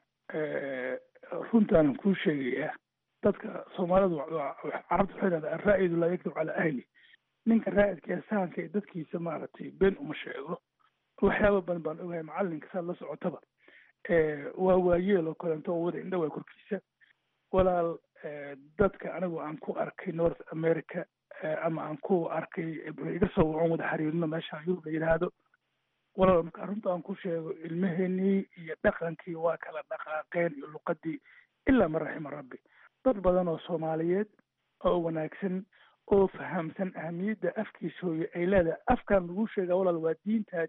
runtaanan kuu sheegayaa dadka soomaalidu carabta waxay dhahdaa araa'idu laa yaktub calaa ahli ninka raa'idka ee sahanka ee dadkiisa maaragtay been uma sheego waxyaaba badan baan ogahay macalinka saad la socotaba waa waayeel oo kaleento oo wada indha waa korkiisa walaal dadka anigu aan ku arkay north america ama aan ku arkay iga soo wacan wada xiriirino meesha yurub la yidhaahdo walaal marka arrinta aan ku sheego ilmaheenii iyo dhaqankii waa kala dhaqaaqeen iyo luqadii ilaa man raxima rabbi dad badan oo soomaaliyeed oo wanaagsan oo fahamsan ahamiyadda afkiisa hooye ay leedahay afkaan lagu sheegaa walaal waa diintaadii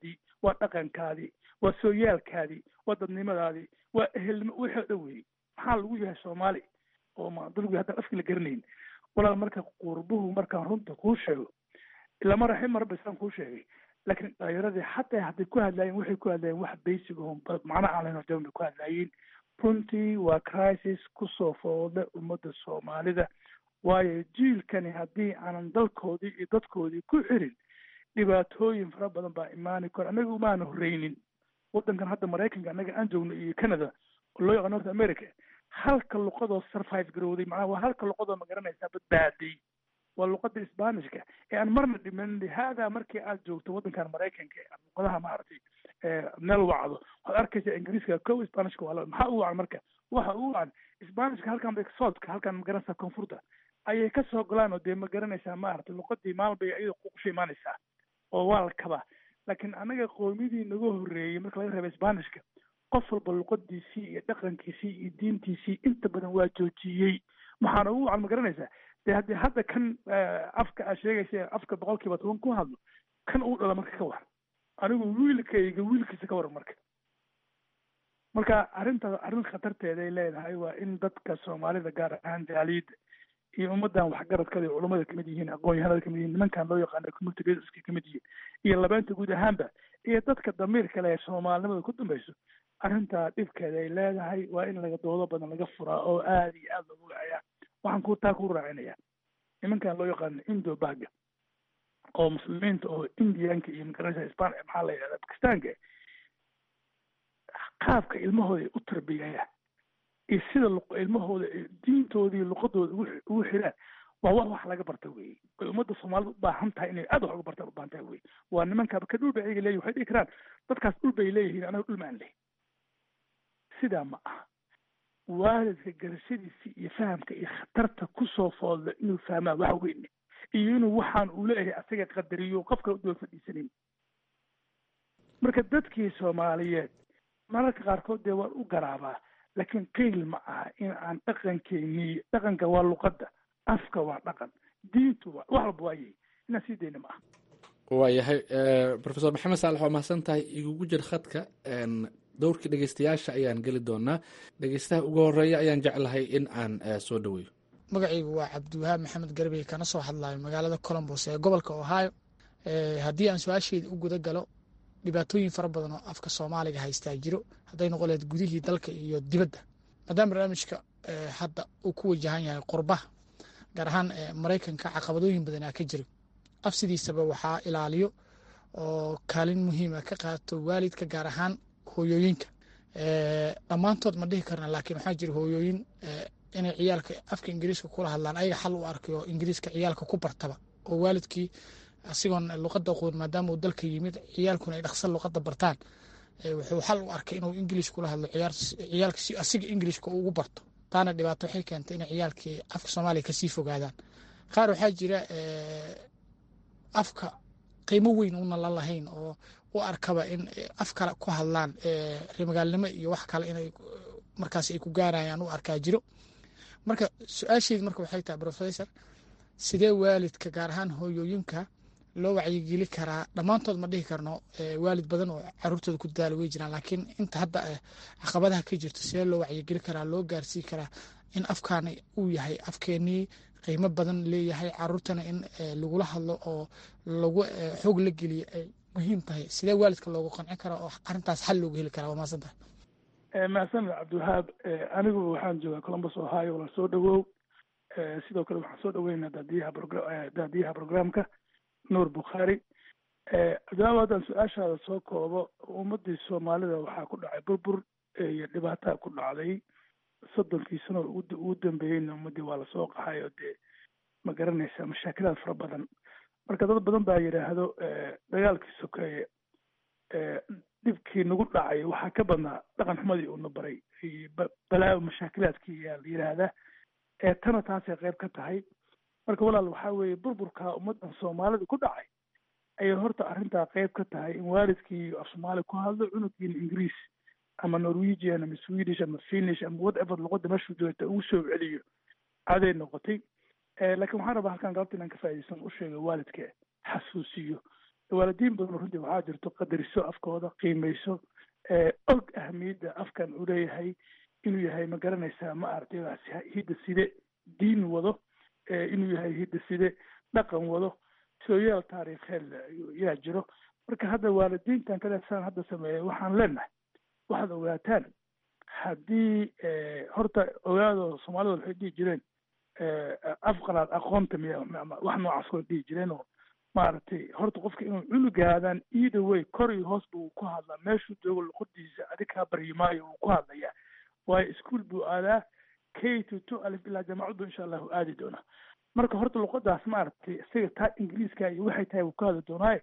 waa dhaqankaadii waa sooyaalkaadii waa dadnimadaadii waa ehelnimo wixii o dhan weeyey maxaa lagu yahay soomaali oo ma dalgu haddaan afki la garanayn walaal marka qurbuhu markaan runta kuu sheego lama raxin marba isaan kuu sheegay laakiin dhalinyaradii xataa hadday ku hadlaayeen waxay ku hadlaayeen wax basic oo macna aan lahayn oo jaban bay ku hadlaayeen runtii waa crisis kusoo fooda ummadda soomaalida waayo jiilkani haddii aanan dalkoodii iyo dadkoodii ku xirin dhibaatooyin fara badan baa imaani karo annaga umaana horreynin waddankan hadda maraykanka annaga aan joogno iyo canada oo loo yaqaan north america halka luqadoo survive garowday macnaha waa halka luqadoo ma garanaysaa badbaaday waa luqada sbanishka ee aan marna dhiman lihaada markii aad joogto waddankan maraykanka luqadaha maaragtay meel wacdo waxaad arkaysaa ingiriiska kow sbanishka waa maxaa u wacan marka waxa u wacan sbanishka halkan bay soodka halkan ma garanaysaa koonfurta ayay kasoo golaan oo dee ma garanaysaa maaragtay luqadii maalin bay iyada kuqusha imaanaysaa oo waa la kabaa laakiin anaga qoomidii naga horreeyey marka laga reeba sbanishka qof walba luqadiisii iyo dhaqankiisii iyo diintiisii inta badan waa joojiyey maxaana ugu wacan ma garanaysaa de haddii hadda kan afka aad sheegaysa afka boqol kiiba toban ku hadlo kan uu dhala marka ka waran anigu wiilkayga wiilkiisa ka waran marka marka arrinta arrin khatarteeday leedahay waa in dadka soomaalida gaar ahaan jaaliyadda iyo ummadan waxgaradkada iyo culummada kamid yihiin aqoon-yahanada kamid yihiin nimankan loo yaqaano community leaderska kamid yihiin iyo labeenta guud ahaanba iyo dadka damiirka leh ee soomaalinimada ku dambayso arrintaa dhibkeeda ay leedahay waa in laga doodo badan laga furaa oo aada iyo aada loogu wacayaa waxaan ku taa ku raacinaya nimankan loo yaqaano indo baga oo muslimiinta oo indianka iyo magaranaysa span maxaa la yidhahda bakistaanka qaabka ilmahooda ay u tarbiyayaan iyo sida ilmahooda diintooda iyo luqadooda ugu xiraan waa wax wax laga barta weye way ummadda soomaalida u baahan tahay inay aad wax uga bartaan u baahan tahay weye waa nimankaaba ka dhul bay ayaga leeyihin waxay dhihi karaan dadkaas dhul bay leeyihiin anaga dhul maan leh sidaa ma aha waalidka garashadiisa iyo fahamka iyo khatarta kusoo foodla inuu fahmaa wax weyne iyo inuu waxaan uu leeyahay asaga qadariyo qofka udaba fadhiisanin marka dadkii soomaaliyeed mararka qaarkood dee waan u garaabaa laakiin qeyl ma aha in aan dhaqankeennii dhaqanka waa luqadda afka waa dhaqan diintu waa wax walba waayay inaan sii dayna ma aha waayahay profesor maxamed saalax waa mahadsan tahay igugu jir khadka dowrkii dhegeystayaasha ayaan geli doonaa dhegeystaha ugu horeeya ayaan jeclahay in aan soo dhaweeyo magacaygu waa cabdiwahaab maxamed garbey kana soo hadlayo magaalada colombos ee gobolka ohio haddii aan su-aasheeda u guda galo dhibaatooyin fara badan oo afka soomaaliga haystaa jiro hadday noqon lahayd gudihii dalka iyo dibadda maadaama barnaamijka hadda uu ku wajahan yahay qurbaha gaar ahaan maraykanka caqabadooyin badanaa ka jiro af sidiisaba waxaa ilaaliyo oo kaalin muhiima ka qaato waalidka gaar ahaan hooyooyinka dhammaantood ma dhihi karna laakiin waxaa jira hooyooyin inay ciyaalka afka ingiriiska kula hadlaan ayaga xal u arkay oo ingiriiska ciyaalka ku bartaba oo waalidkii asigoon luqada aqoon maadaama uu dalka yimid ciyaalkuna ay dhaqsan luqada bartaan wuxuu xal u arkay inuu ingiliish kula hadlo ciyaalka si asiga ingiliishka ugu barto taana dhibaato waxay keentay inay ciyaalkii afka soomaaliya kasii fogaadaan qaar waxaa jira afka qiimo weyn una la lahayn oo u arkaba in af kale ku hadlaan reemagaalnimo iyo wax kale inay markaas ay ku gaarayaan u arkaa jiro marka su-aasheedi marka waxay tahay professor sidee waalidka gaar ahaan hooyooyinka loo wacyigeli karaa dhammaantood ma dhihi karno waalid badan oo caruurtooda ku dadaala way jiraan laakiin inta hadda caqabadaha ka jirto sidee loo wacyigeli karaa loo gaarsii karaa in afkaana uu yahay afkeenii qiimo badan leeyahay caruurtana in lagula hadlo oo lagu xoog la geliyo ay muhiim tahay sidee waalidka loogu qancin karaa oo arrintaas xal loogu heli karaa waa mahadsan tahay mahadsanid cabdiwahaab anigu waxaan joogaa columbus ohio la soo dhawow sidoo kale waxaan soo dhaweynaa daadiyaha daadiyaha programka nuur bukhaari jawaab haddaan su-aashaada soo koobo ummadii soomaalida waxaa ku dhacay burbur iyo dhibaataa ku dhacday soddonkii sano ugu dambeeyeyna ummadii waa lasoo qaxay oo dee ma garanaysa mashaakilaad fara badan marka dad badan baa yidhaahdo dagaalkii sokeeye dhibkii nagu dhacay waxaa ka badnaa dhaqan xumadii uuna baray balaa mashaakilaadkii yaa la yidhaahdaa ee tana taasay qayb ka tahay marka walaal waxaa weeye burburka ummaddan soomaalida ku dhacay ayay horta arrintaa qayb ka tahay in waalidkii af soomaali ku hadlo cunugiina ingiriis ama norwegian ama swedish ama finish ama whatever luqada meeshuu joogta ugu soo celiyo caday noqotay laakiin waxaan rabaa halkan galabta inaan ka faa'iidaysan u sheega waalidka xasuusiyo waalidiin badan runtii waxaa jirto qadariso afkooda qiimayso og ahamiyadda afkan uu leeyahay inuu yahay ma garanaysaa ma aragtay hidda side diin wado inuu yahay hidda side dhaqan wado sooyaal taariikheed yaa jiro marka hadda waalidiintan kale saan hadda sameeyay waxaan leenahay waxaad ogaataan haddii horta ogaado soomaalida waxay dhihi jireen afqalaad aqoonta miya wax noocaas koo dhihi jireen oo maaragtay horta qofka inuu cunugaadaan either way kor iyo hoos buu ku hadlaa meeshuu joogo luqadiisa adig kaa baryi maayo wuu ku hadlayaa waayo ischool buu aadaa k to two alif ilaa jaamacad buu insha allahu aadi doonaa marka horta luqadaas maaragtay isaga taa ingiriiska iyo waxay tahay wuu ka hadli doonaaye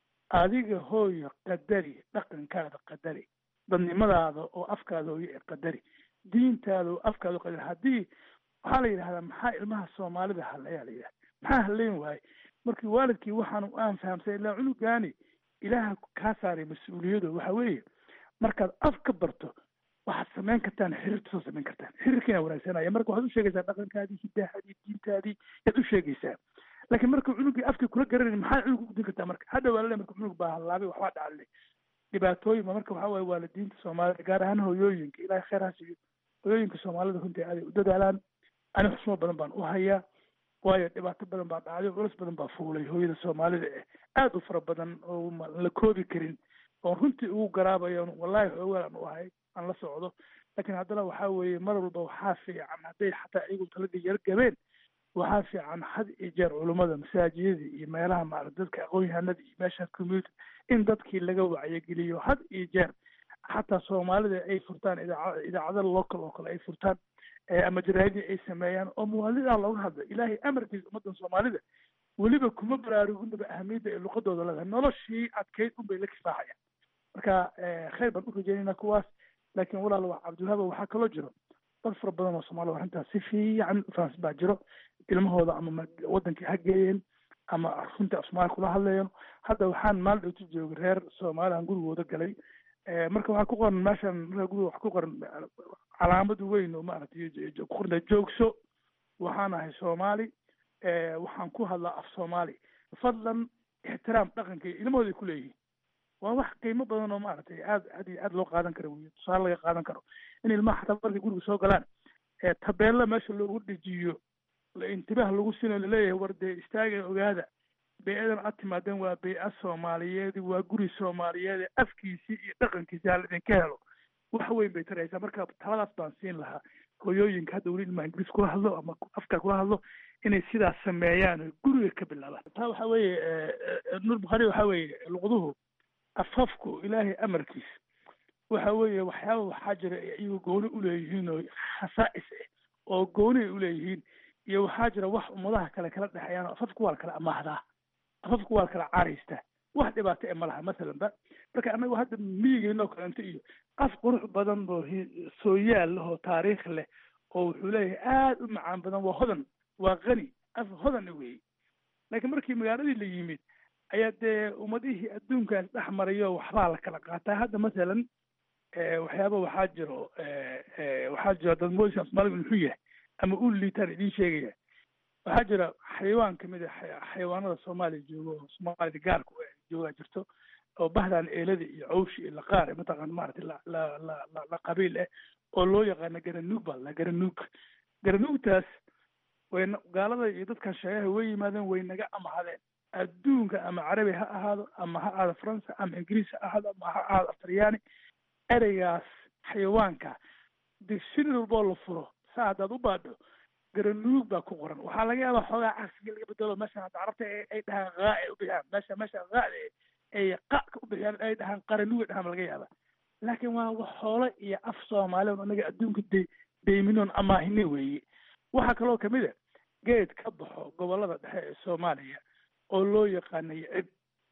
adiga hooyo qadari dhaqankaada qadari dadnimadaada oo afkaada hooyo ee qadari diintaada oo afkaada oo qadari haddii waxaa la yidhahdaa maxaa ilmaha soomaalida hadlayaa la yidhahda maxaa hadlayn waaye markii waalidkii waxaan aan fahamsay ilaa cunugaani ilaaha kaa saaray mas-uuliyado waxa weeye markaad af ka barto waxaad samayn kartaan xiriirta soo samayn kartaan xiriirkiina wanaagsanaya marka waxaad u sheegaysaa dhaqankaadii hidaahadii diintaadii yaad u sheegaysaa laakiin marka cunugii afkii kula garanayni maxaa cunug ugudin kartaa marka hadda waa lale marka cunug baa hallaabay waxbaa dhacale dhibaatooyin ba marka waxaa waaye waalidiinta soomaalida gaar ahaan hooyooyinka ilaahay khayr ha siiyo hooyooyinka soomaalida runtii aaday u dadaalaan ani xusmo badan baan u hayaa waayo dhibaato badan baa dhacday culus badan baa fuulay hooyada soomaalida eh aada u fara badan oo la koobi karin oon runtii ugu garaabayo wallahi xoogaal aan u ahay aan la socdo laakiin haddana waxaa weeye mar walba waxaa fiican hadday xataa iyagu taladii yar gabeen waxaa fiican had iyo jeer culummada masaajidada iyo meelaha maarata dadka aqoon-yahanada iyo meesha community in dadkii laga wacyageliyo had iyo jeer xataa soomaalida ay furtaan idaaca idaacada local oo kale ay furtaan ama jaraadii ay sameeyaan oo muwaalidaa looga hadlo ilaahay amarkiisa ummadan soomaalida weliba kuma baraaruginaba ahamiyadda ay luqadooda leedahay noloshii adkeyd unbay la kifaaxayaan marka khayr baan u rajeynayna kuwaas laakiin walaal waa cabdiwahaaba waxaa kaloo jiro dad fara badan oo soomaalida arrintaas si fiican ufahansan baa jiro ilmahooda ama wadankii ha geeyeen ama runtii af soomaaliya kula hadlayan hadda waxaan maalin dhowti joogay reer soomaaliyan gurigooda galay marka waxaa ku qoran meeshan marka guriga waxa ku qoran calaamad weyn oo maaragtay ku qorna joogso waxaan ahay soomaali waxaan ku hadlaa af soomaali fadlan ixtiraam dhaqanka ilmahooday ku leeyihiin waa wax qiimo badan oo maaragtay aad aad iyo aad loo qaadan karo wey tusaale laga qaadan karo in ilmaha xataa markay guriga soo galaan tabeella meesha loogu dhejiyo intibaah lagu sinayo laleeyahay war dee istaaga ogaada bey-adan aad timaadeen waa bey-a soomaaliyeed waa guri soomaaliyeed afkiisii iyo dhaqankiisi hala idinka helo wax weyn bay taraysaa marka taladaas baan siin lahaa hooyooyinka hadda weli ilmaha ingiriis kula hadlo ama afka kula hadlo inay sidaas sameeyaan oo guriga ka bilaabaan taa waxa weeye nuur bukhaari waxa weeye luqduhu afafku ilaahay amarkiis waxa weeye waxyaaba waxaa jira iyagoo gooni uleeyihiin oo khasaa'is ah oo gooni ay uleeyihiin iyo waxaa jira wax ummadaha kale kala dhexeeyaan oo afafku waa la kala amaahdaa afafku waa la kala caaraystaa wax dhibaato e ma laha masalan ba marka annagu hadda miyigeena oo kalento iyo af qurux badan oo sooyaal leh oo taariikh leh oo wuxuu leeyahay aada u macaan badan waa hodan waa qani af hodan weeye laakiin markii magaaladii la yimid ayaa dee ummadihii adduunkaas dhex marayo waxbaa la kala qaataa hadda masalan waxyaaba waxaa jiro waxaa jiro dad moodisa soomaaliga muxuu yahay ama u liitaan idiin sheegaya waxaa jira xayawaan kamid a xayawaanada soomaaliya joogo oo soomaalida gaarka joogaa jirto oo bahdan eelada iyo cawshi iyo laqaar mataqaan maaragtay la la la la la qabiil ah oo loo yaqaano garanuug baa la garanuug garanuugtaas way gaalada iyo dadkan sheegaha way yimaadeen way naga amahadeen adduunka ama carabi ha ahaado ama ha ahaado faransa ama ingiriis ha ahaado ama ha ahaado aftaryaani ereygaas xayawaanka dictionary walboo la furo saa haddaad u baadho garanuug baa ku qoran waxaa laga yaabaa xoogaa cagsiga laga bedelo meeshan hadda carabta ay dhahaan haa ay u bixiyaan meesha meesha haada ay qaka u bixiyaan ay dhahaan qaranuug ay dhahaan laga yaabaa laakiin waa wax xoolo iyo af soomaali on anaga adduunka de deyminoon amaahine weeye waxaa kaloo kamid a geed ka baxo gobolada dhexe ee soomaaliya oo loo yaqaanayo cib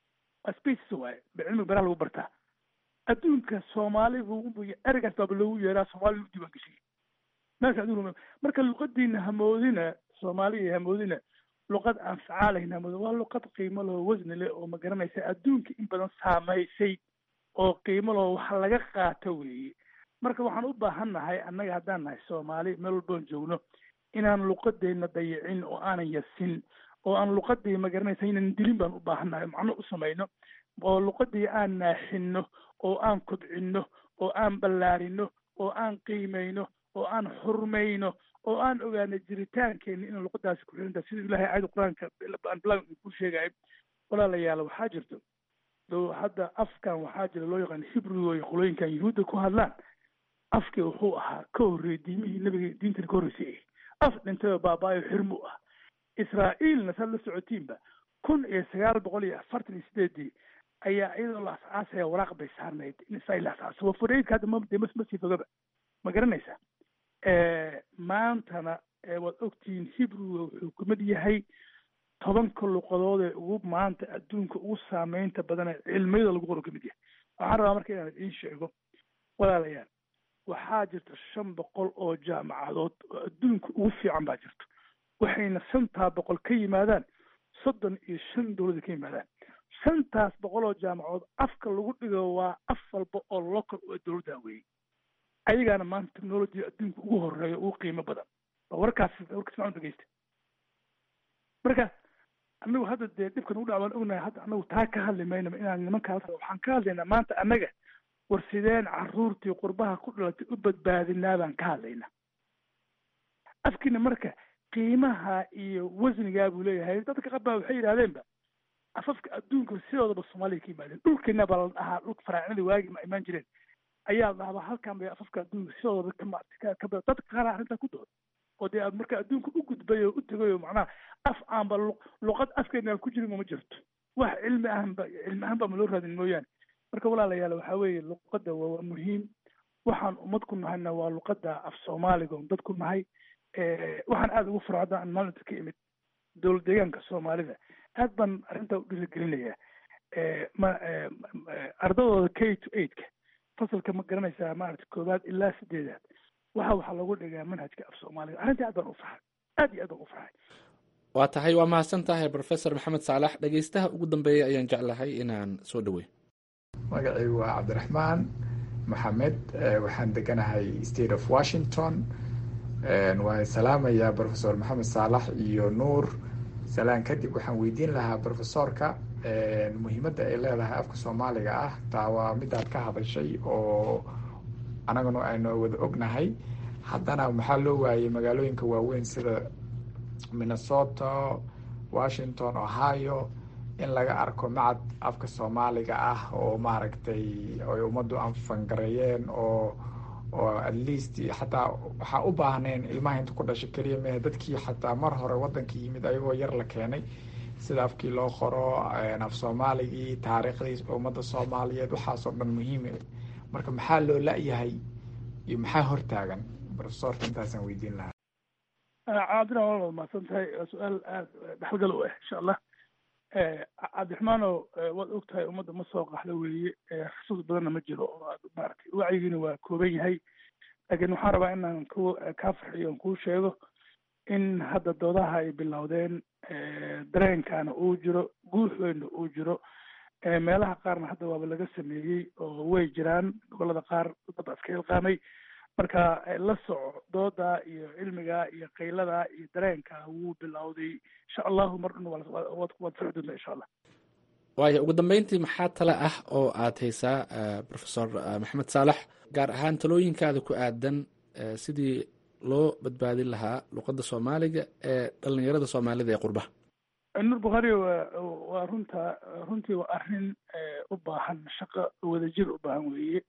species waaye cilmiga beraha lagu bartaa adduunka soomaali bu ereygaas baaba loogu yeeraa soomaali lagu diiwaan geshiyay meesha adduunka marka luqadiina hamoodina soomaaliya hamoodina luqad aan facaalayn hamoodina waa luqad qiimo leh oo wasni leh oo ma garanaysa adduunka in badan saamaysay oo qiimo leh oo wax laga qaato weeye marka waxaan u baahan nahay annaga haddaan nahay soomaali meel walboon joogno inaan luqadeena dayicin oo aanan yasin oo aan luqadii magaranaysa inaan dilin baan u baahannahay macno u samayno oo luqadii aan naaxinno oo aan kobcinno oo aan ballaarino oo aan qiimayno oo aan xurmayno oo aan ogaano jiritaankeena inaan luqadaasi ku xirinta sida ilahay aayada qur-aanka aan bilaag ku sheegayo walaalayaal waxaa jirto doo hadda afkan waxaa jira loo yaqaan hibrigo iyo qolooyinkan yuhuudda ku hadlaan afkii wuxuu ahaa ka horreeyey diimihii nabiga diintana ka horreysay af dhintayoo baabaayo xirmu ah israa'iilna saad la socotiinba kun iyo sagaal boqol iyo afartan iyo sideedii ayaa iyadoo la asaasaya waraaq bay saarnayd in israa'iil la asaaso waa furaydka hadda ma dee ma sii fogaba ma garanaysaa maantana waad ogtihiin hibriga wuxuu kamid yahay tobanka luqadood ee ugu maanta adduunka ugu saameynta badan ee cilmiyada lagu qoro kamid yahay waxaan rabaa marka inaan idiin sheego walaalayaal waxaa jirta shan boqol oo jaamacadood oo adduunka ugu fiican baa jirto waxayna shantaa boqol ka yimaadaan soddon iyo shan dowlada ka yimaadaan shantaas boqol oo jaamacadood afka lagu dhigo waa af walba oo local oo dowladda weeyey ayagaana maanta technology adduunka ugu horeeya ugu qiimo badan waa warkaas warkaas macun dhegeysta marka anagu hadda dee dhibkan ugu dhac baan ognahay hadda anagu taa ka hadli maynaba inaan nimankaas waxaan ka hadlaynaa maanta annaga war sideen caruurtii qurbaha ku dhalatay u badbaadinaa baan ka hadlaynaa afkiina marka qiimaha iyo wasnigaa buu leeyahay dadka qabaa waxay yidhahdeenba afafka adduunka sidoodaba soomaaliya ka yimaadeen dhulkeena baa la dhahaa dhulka faraacinada waagi ma imaan jireen ayaa la dhahaa halkan bay afafka adduunka sidoodaba ka dadka qaar arrintaa ku dooda oo dee marka adduunka u gudbay oo u tegay oo macnaha af aanba luqad afkeena aan ku jirin uma jirto wax cilmi ahanba cilmi ahaan baa ma loo raadin mooyaane marka walaalayaal waxaa weeye luqadda waa muhiim waxaan ummad ku nahayna waa luqadda af soomaaliga on dad ku nahay waxaan aada ugu faro hadda aan maalinta ka imid dowlad deegaanka soomaalida aad baan arrintaa u dhiirigelinayaa ma ardadooda k to eightka fasalka ma garanaysaa maaragta koowaad ilaa sideedaad waxa waxaa lagu dhigaa manhajka af soomaaliga arrintii aad baan u farxay aad iyo aad baan u farxay waa tahay waa mahadsan tahay professor maxamed saalax dhegeystaha ugu dambeeya ayaan jeclahay inaan soo dhaweyn magacaygu waa cabdiraxmaan maxamed waxaan deganahay state of washington waan salaamayaa professor maxamed saalax iyo nuur salaan kadib waxaan weydiin lahaa professorka muhiimadda ay leedahay afka soomaaliga ah taa waa midaad ka hadashay oo anaguna aynu wada ognahay haddana maxaa loo waayey magaalooyinka waaweyn sida minnesota washington ohio in laga arko macad afka soomaaliga ah oo maaragtay ay ummaddu anfangareeyeen oo oo at least xataa waxaa u baahneen ilmaha inta ku dhashay keliya mehe dadkii xataa mar hore waddanka yimid ayagoo yar la keenay sida afkii loo qoro af soomaaligii taariikhdii ummadda soomaaliyeed waxaasoo dhan muhiime marka maxaa loo la-yahay iyo maxaa hortaagan profesorka intaasaan weydiin lahaa cabdina waa mahadsan tahay waa su-aal aada dhexalgal u ah insha allah cabdiraxmaanow waad og tahay ummadda ma soo qaxda weeye xusuus badanna ma jiro oo maaragtay wacyigiina waa kooban yahay laakiin waxaan rabaa inaan ku kaa farxiyo on kuu sheego in hadda doodaha ay bilowdeen dareenkaana uu jiro guuxweynna uu jiro meelaha qaarna hadda waaba laga sameeyey oo way jiraan gobolada qaar dad iska ilqaamay marka la soco dooda iyo cilmiga iyo qaylada iyo dareenka wuu bilowday insha allahu mar dhan waad socon doontaa insha allah waaya ugu dambeyntii maxaa tale ah oo aad haysaa professor maxamed saalax gaar ahaan talooyinkaada ku aadan sidii loo badbaadin lahaa luqadda soomaaliga ee dhalinyarada soomaalida ee qurbaha nur bukhaari waa waa runta runtii waa arrin u baahan shaqo wadajir u baahan weeye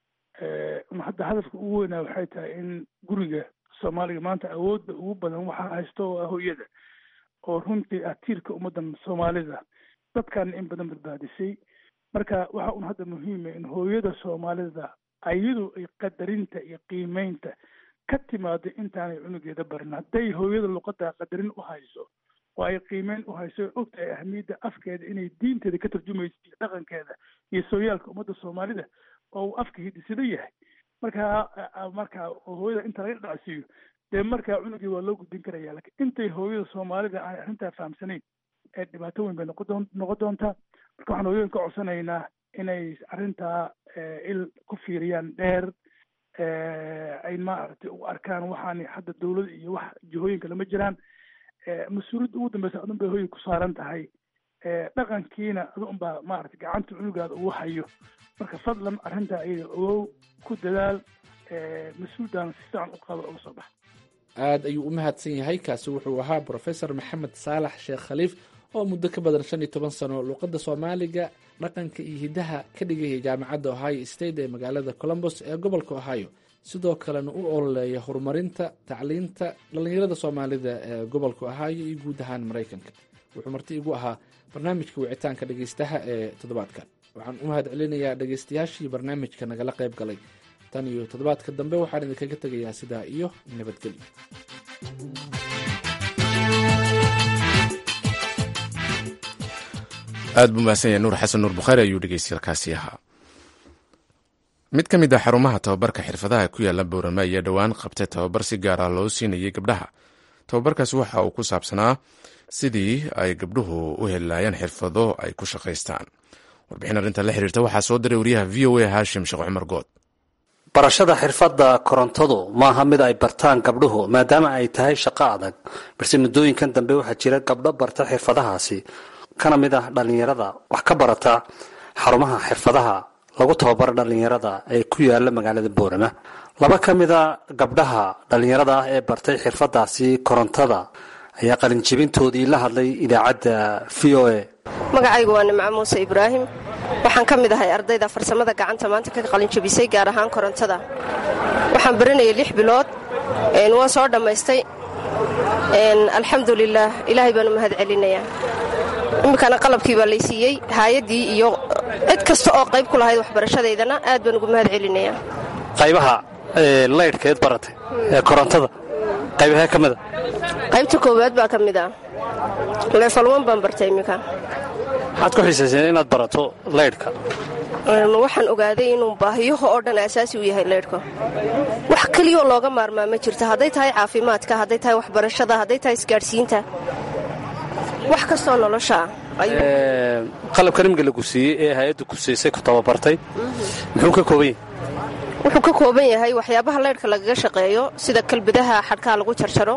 hadda hadafka ugu weynaa waxay tahay in guriga soomaaliga maanta awoodda ugu badan waxaa haysto oo ah hooyada oo runtii ah tiirka ummaddan soomaalida dadkan in badan badbaadisay marka waxa un hadda muhiima in hooyada soomaalida ayadu ay qadarinta iyo qiimeynta ka timaado intaanay cunugeeda barin hadday hooyada luqadda qadarin u hayso oo ay qiimeyn u hayso ogtahay ahmiyadda afkeeda inay diinteeda ka tarjumayso iyo dhaqankeeda iyo sooyaalka ummadda soomaalida oo uu afka hidisada yahay markaa marka hooyada inta laga dhacsiiyo dee markaa cunugii waa loo gudbin karaya lakin intay hooyada soomaalida aan arrintaa fahamsanayn ee dhibaato weyn bay noqon noqon doontaa marka waxaan hooyooyin ka codsanaynaa inay arrintaa il ku fiiriyaan dheer ay maaragtay u arkaan waxaan hadda dawlad iyo wax jihooyinka lama jiraan mas-uuliyadda ugu dambeysa adun bay hoyga ku saaran tahay dhaqankiina adu unbaa maarata gacanta cunugaada ugu hayo marka fadlan arrintaa ayaga ogow ku dadaal mas-uuldaana si fiican u qado uga soo baxa aada ayuu u mahadsan yahay kaasi wuxuu ahaa brofesor maxamed saalax sheekh khaliif oo muddo ka badan shan iyo toban sano luuqadda soomaaliga dhaqanka iyo hiddaha ka dhigaya jaamacadda ohio state ee magaalada colombos ee gobolka ohio sidoo kalena u ololeeya horumarinta tacliinta dhallinyarada soomaalida ee gobolka ohio iyo guud ahaan maraykanka wuxuu marti igu ahaa barnaamijka wicitaanka dhegeystaha ee toddobaadkan waxaan u mahad celinayaa dhegeystayaashii barnaamijka nagala qayb galay tan iyo toddobaadka dambe waxaan idinkaga tegayaa sidaa iyo nabadgelyo aad buu mahadsan yahay nuur xasan nuur bukhaari ayuu dhegeystayaalkaasi ahaa mid ka mid ah xarumaha tababarka xirfadaha ku yaala boorame ayaa dhowaan qabtay tababar si gaar ah loo siinayay gabdhaha tababarkaasi waxa uu ku saabsanaa sidii ay gabdhuhu u heli laayeen xirfado ay ku shaqaystaan warbixin arrinta la xiriirta waxaa soo diray wariyaha v o a haashim sheekh cumar good barashada xirfadda korontadu maaha mid ay bartaan gabdhuhu maadaama ay tahay shaqo adag balse muddooyinkan dambe waxaa jira gabdho barta xirfadahaasi kana mid ah dhallinyarada wax ka barata xarumaha xirfadaha lagu tababaro dhallinyarada ee ku yaala magaalada boorama laba ka mida gabdhaha dhallinyarada ah ee bartay xirfadaasi korontada ayaa qalinjibintoodii la hadlay idaacadda v o a magacaygu waa nimco muuse ibraahim waxaan ka mid ahay ardayda farsamada gacanta maanta ka qalinjabisay gaar ahaan korontada waxaan baranayay lix bilood waan soo dhammaystay alxamdulilaah ilaahay baan u mahad celinayaa iminkana qalabkii baa laysiiyey haayaddii iyo cid kasta oo qayb ku lahayd waxbarashadeydana aad baan ugu mahad celinayaa qaybaha laydhkeed baratay ee korontada qaybahee ka mida qaybta koowaad baa ka mid ah leefalwan baan bartay iminka maxaad ku xiisayseen inaad barato laydhka waxaan ogaaday inuu baahiyaha oo dhan asaasi u yahay leydhka wax keliyoo looga maarmaa ma jirto hadday tahay caafimaadka hadday tahay waxbarashada hadday tahay isgaadhsiinta wax kastoo nolosha qalabkan imika lagu siiyey ee hay-adda ku siisay ku tababartay muxuu ka kooban yahay wuxuu ka kooban yahay waxyaabaha leydhka lagaga shaqeeyo sida kalbadaha xadhkaha lagu jarjaro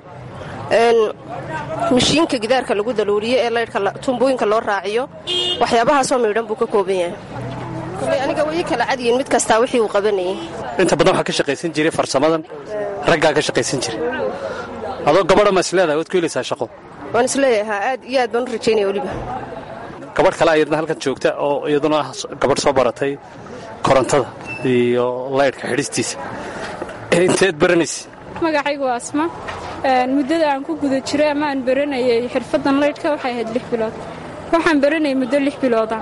mashiinka gidaarka lagu daluuriyo ee leydhka tumbooyinka loo raaciyo waxyaabahaasoo miidhan buu ka kooban yahay koley aniga way kala cadyiin mid kastaa wixii uu qabanayay inta badan waxaa ka shaqaysan jiray farsamadan raggaa ka shaqaysan jiray adoo gabadha ma isleedahay waad ku helaysaa shaqo waan isleeyahaa aad iyo aad baan u rajaynaya weliba gabadh kale ayadna halkan joogta oo iyaduna ah gabadh soo baratay korontada iyo laydhka xidhistiisa inteed baranaysa magacaygu waa asma muddada aan ku guda jiray ama aan baranayay xirfaddan laydhka waxay ahayd lix bilood waxaan baranayay muddo lix bilooda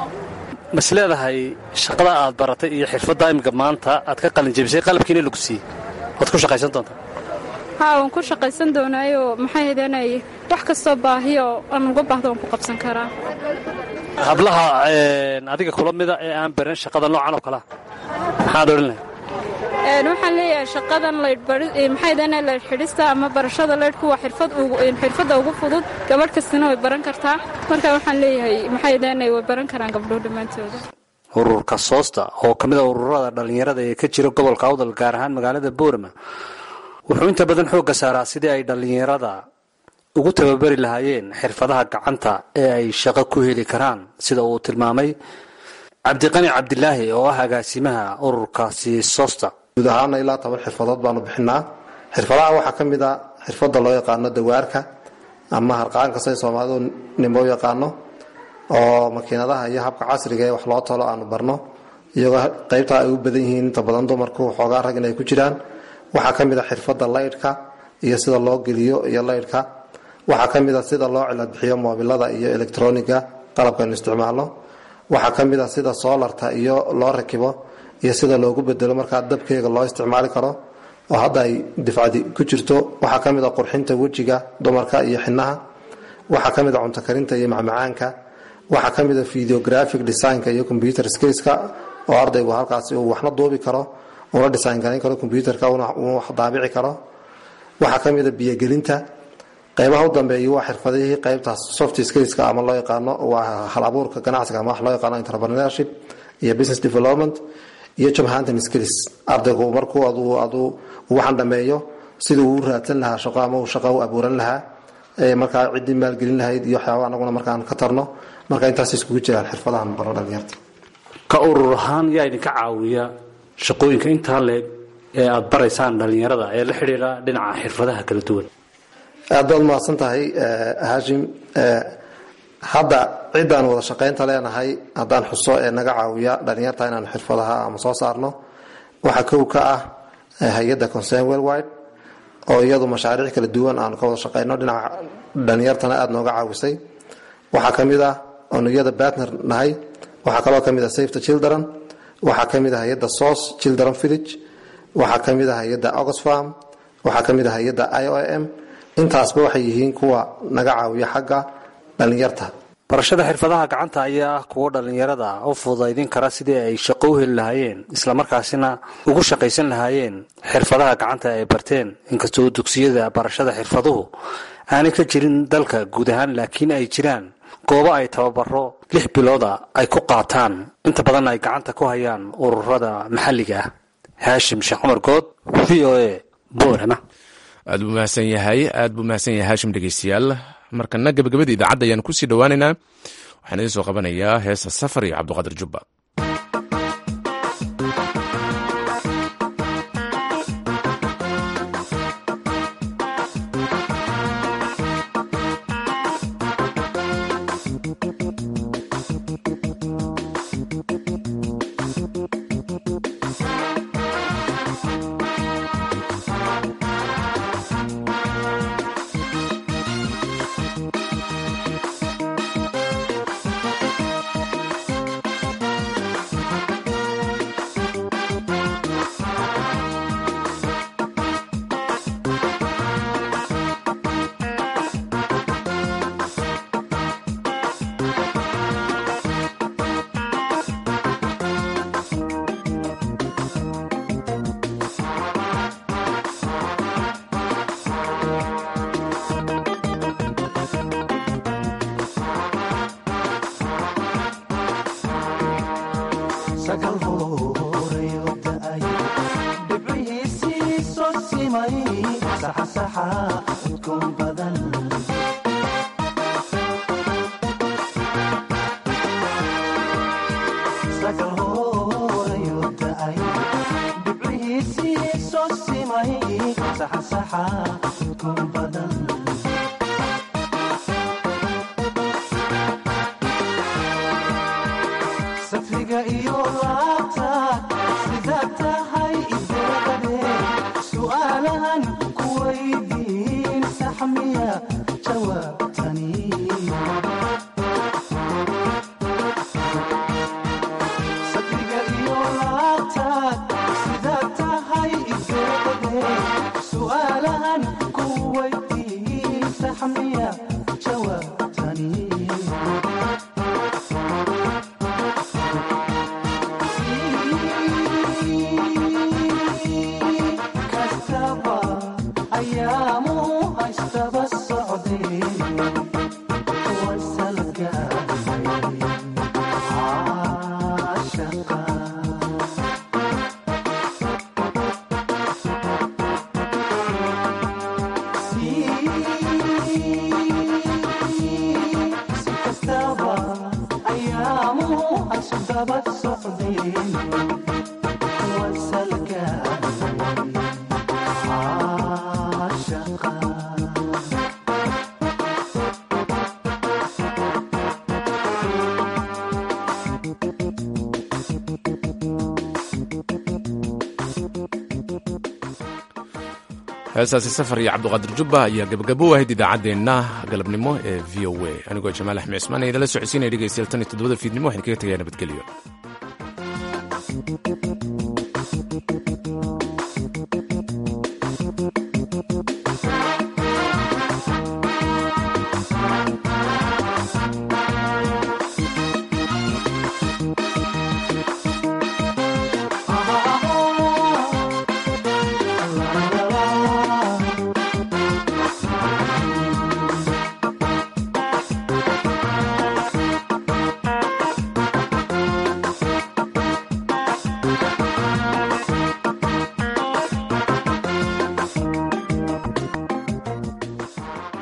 mas leedahay shaqada aad baratay iyo xirfadda imika maanta aad ka qalinjabisay qalabkiina lagu siiyey waad ku shaqaysan doontaa haa waan ku shaqaysan doonaayo maxay hadanay wax kastoo baahiyo aan uga baahdo waan ku qabsan karaa hablaha adiga kula mida ee aan baran shaqada noocan oo kalea maxaad odhan lahay waxaan leeyahay shaqadan laydhmaxaydana laydh xidhista ama barashada laydhku waa xirfadda ugu fudud gabadh kastana way baran kartaa marka waxaan leeyahay maxaydana way baran karaan gabdhuhu dhammaantooda ururka soosta oo ka mid a ururada dhallinyarada ee ka jira gobolka awdal gaar ahaan magaalada boorama wuxuu inta badan xoogga saaraa sidii ay dhallinyarada ugu tababari lahaayeen xirfadaha gacanta ee ay shaqo ku heli karaan sida uu tilmaamay cabdiqani cabdilaahi oo ah agaasimaha ururkaasi soosta guud ahaana ilaa toban xirfadood baanu bixinaa xirfadaha waxaa ka mid a xirfadda loo yaqaano dawaarka ama harqaanka say soomaalidu nimo yaqaano oo makiinadaha iyo habka casriga ee wax loo talo aanu barno iyagoo qaybta ay u badan yihiin inta badan dumarku xoogaa rag inay ku jiraan waxaa ka mid a xirfadda laydhka iyo sida loo geliyo iyo laydhka waxaa ka mid a sida loo ciladbixiyo moobilada iyo elektroniga qalabkaynu isticmaalno waxaa ka mid a sida soolarta iyo loo rakibo iyo sida loogu bedelo markaa dabkeega loo isticmaali karo oo hadda ay difcadi ku jirto waxaa ka mid a qurxinta wejiga dumarka iyo xinaha waxaa ka mid a cunto karinta iyo macmacaanka waxaa ka mid a videographic designka iyo computer skillska oo ardaygu halkaasi uu waxna duubi karo una design garayn karo computerka uu wax daabici karo waxaa ka mid a biyogelinta qaybaha u dambeeya waa xirfadihii qaybtaas soft skillska ama loo yaqaano waa hal abuurka ganacsiga ama wax loo yaqaano entrepreneurship iyo business development iyo job hunting skills ardaygu markuu aduu aduu waxaan dhameeyo siduu u raadsan lahaa shaqo ama uu shaqo u abuuran lahaa markaa ciddii maalgelin lahayd iyo waxyaaba anaguna markaan ka tarno marka intaas iskugu jiraan xirfadahan baro dhalinyarta ka urur ahaan yaa idinka caawiya shaqooyinka intaa leeg ee aada baraysaan dhalinyarada ee la xidhiidha dhinaca xirfadaha kala duwan aad baad mahadsan tahay hashim hadda ciddaan wada shaqaynta leenahay haddaan xuso ee naga caawiya dhalinyarta inaan xirfadaha ama soo saarno waxaa kow ka ah hay-adda concern worldwide oo iyadu mashaariic kala duwan aanu ka wada shaqayno dhinaca dhalinyartana aada nooga caawisay waxaa ka mid ah onuyada batner nahay waxaa kaloo ka mid ah safe the children waxaa ka mid ah hay-adda source children village waxaa ka mid ah hay-adda oxfam waxaa ka mid ah hay-adda i o m intaasba waxay yihiin kuwa naga caawiya xagga dhalinyarta barashada xirfadaha gacanta ayaa ah kuwo dhallinyarada u fududaydin kara sidii ay shaqo u heli lahaayeen islamarkaasina ugu shaqaysan lahaayeen xirfadaha gacanta ay barteen inkastoo dugsiyada barashada xirfaduhu aanay ka jirin dalka guud ahaan laakiin ay jiraan goobo ay tababaro lix bilooda ay ku qaataan inta badan ay gacanta ku hayaan ururada maxalliga ah haashim sheekh cumar good v o a boorama aad buu mahadsan yahay aad buu mahadsan yahay haashim dhegeystayaal markana gabagabada idaacadda ayaan kusii dhowaaneynaa waxaan idiin soo qabanayaa heesa safar iyo cabdiqaadir jubba heesaasi safar iyo cabdiqaadir jubba ayaa gabagabo u ahayd idaacaddeenna galabnimo ee v o a anigoo jamaal axmed cismaan ee idinla socodsiinaya dhegeystayaal tan iyo toddobada fiidnimo waxaan kaga tegayaa nabadgelyo Thank you.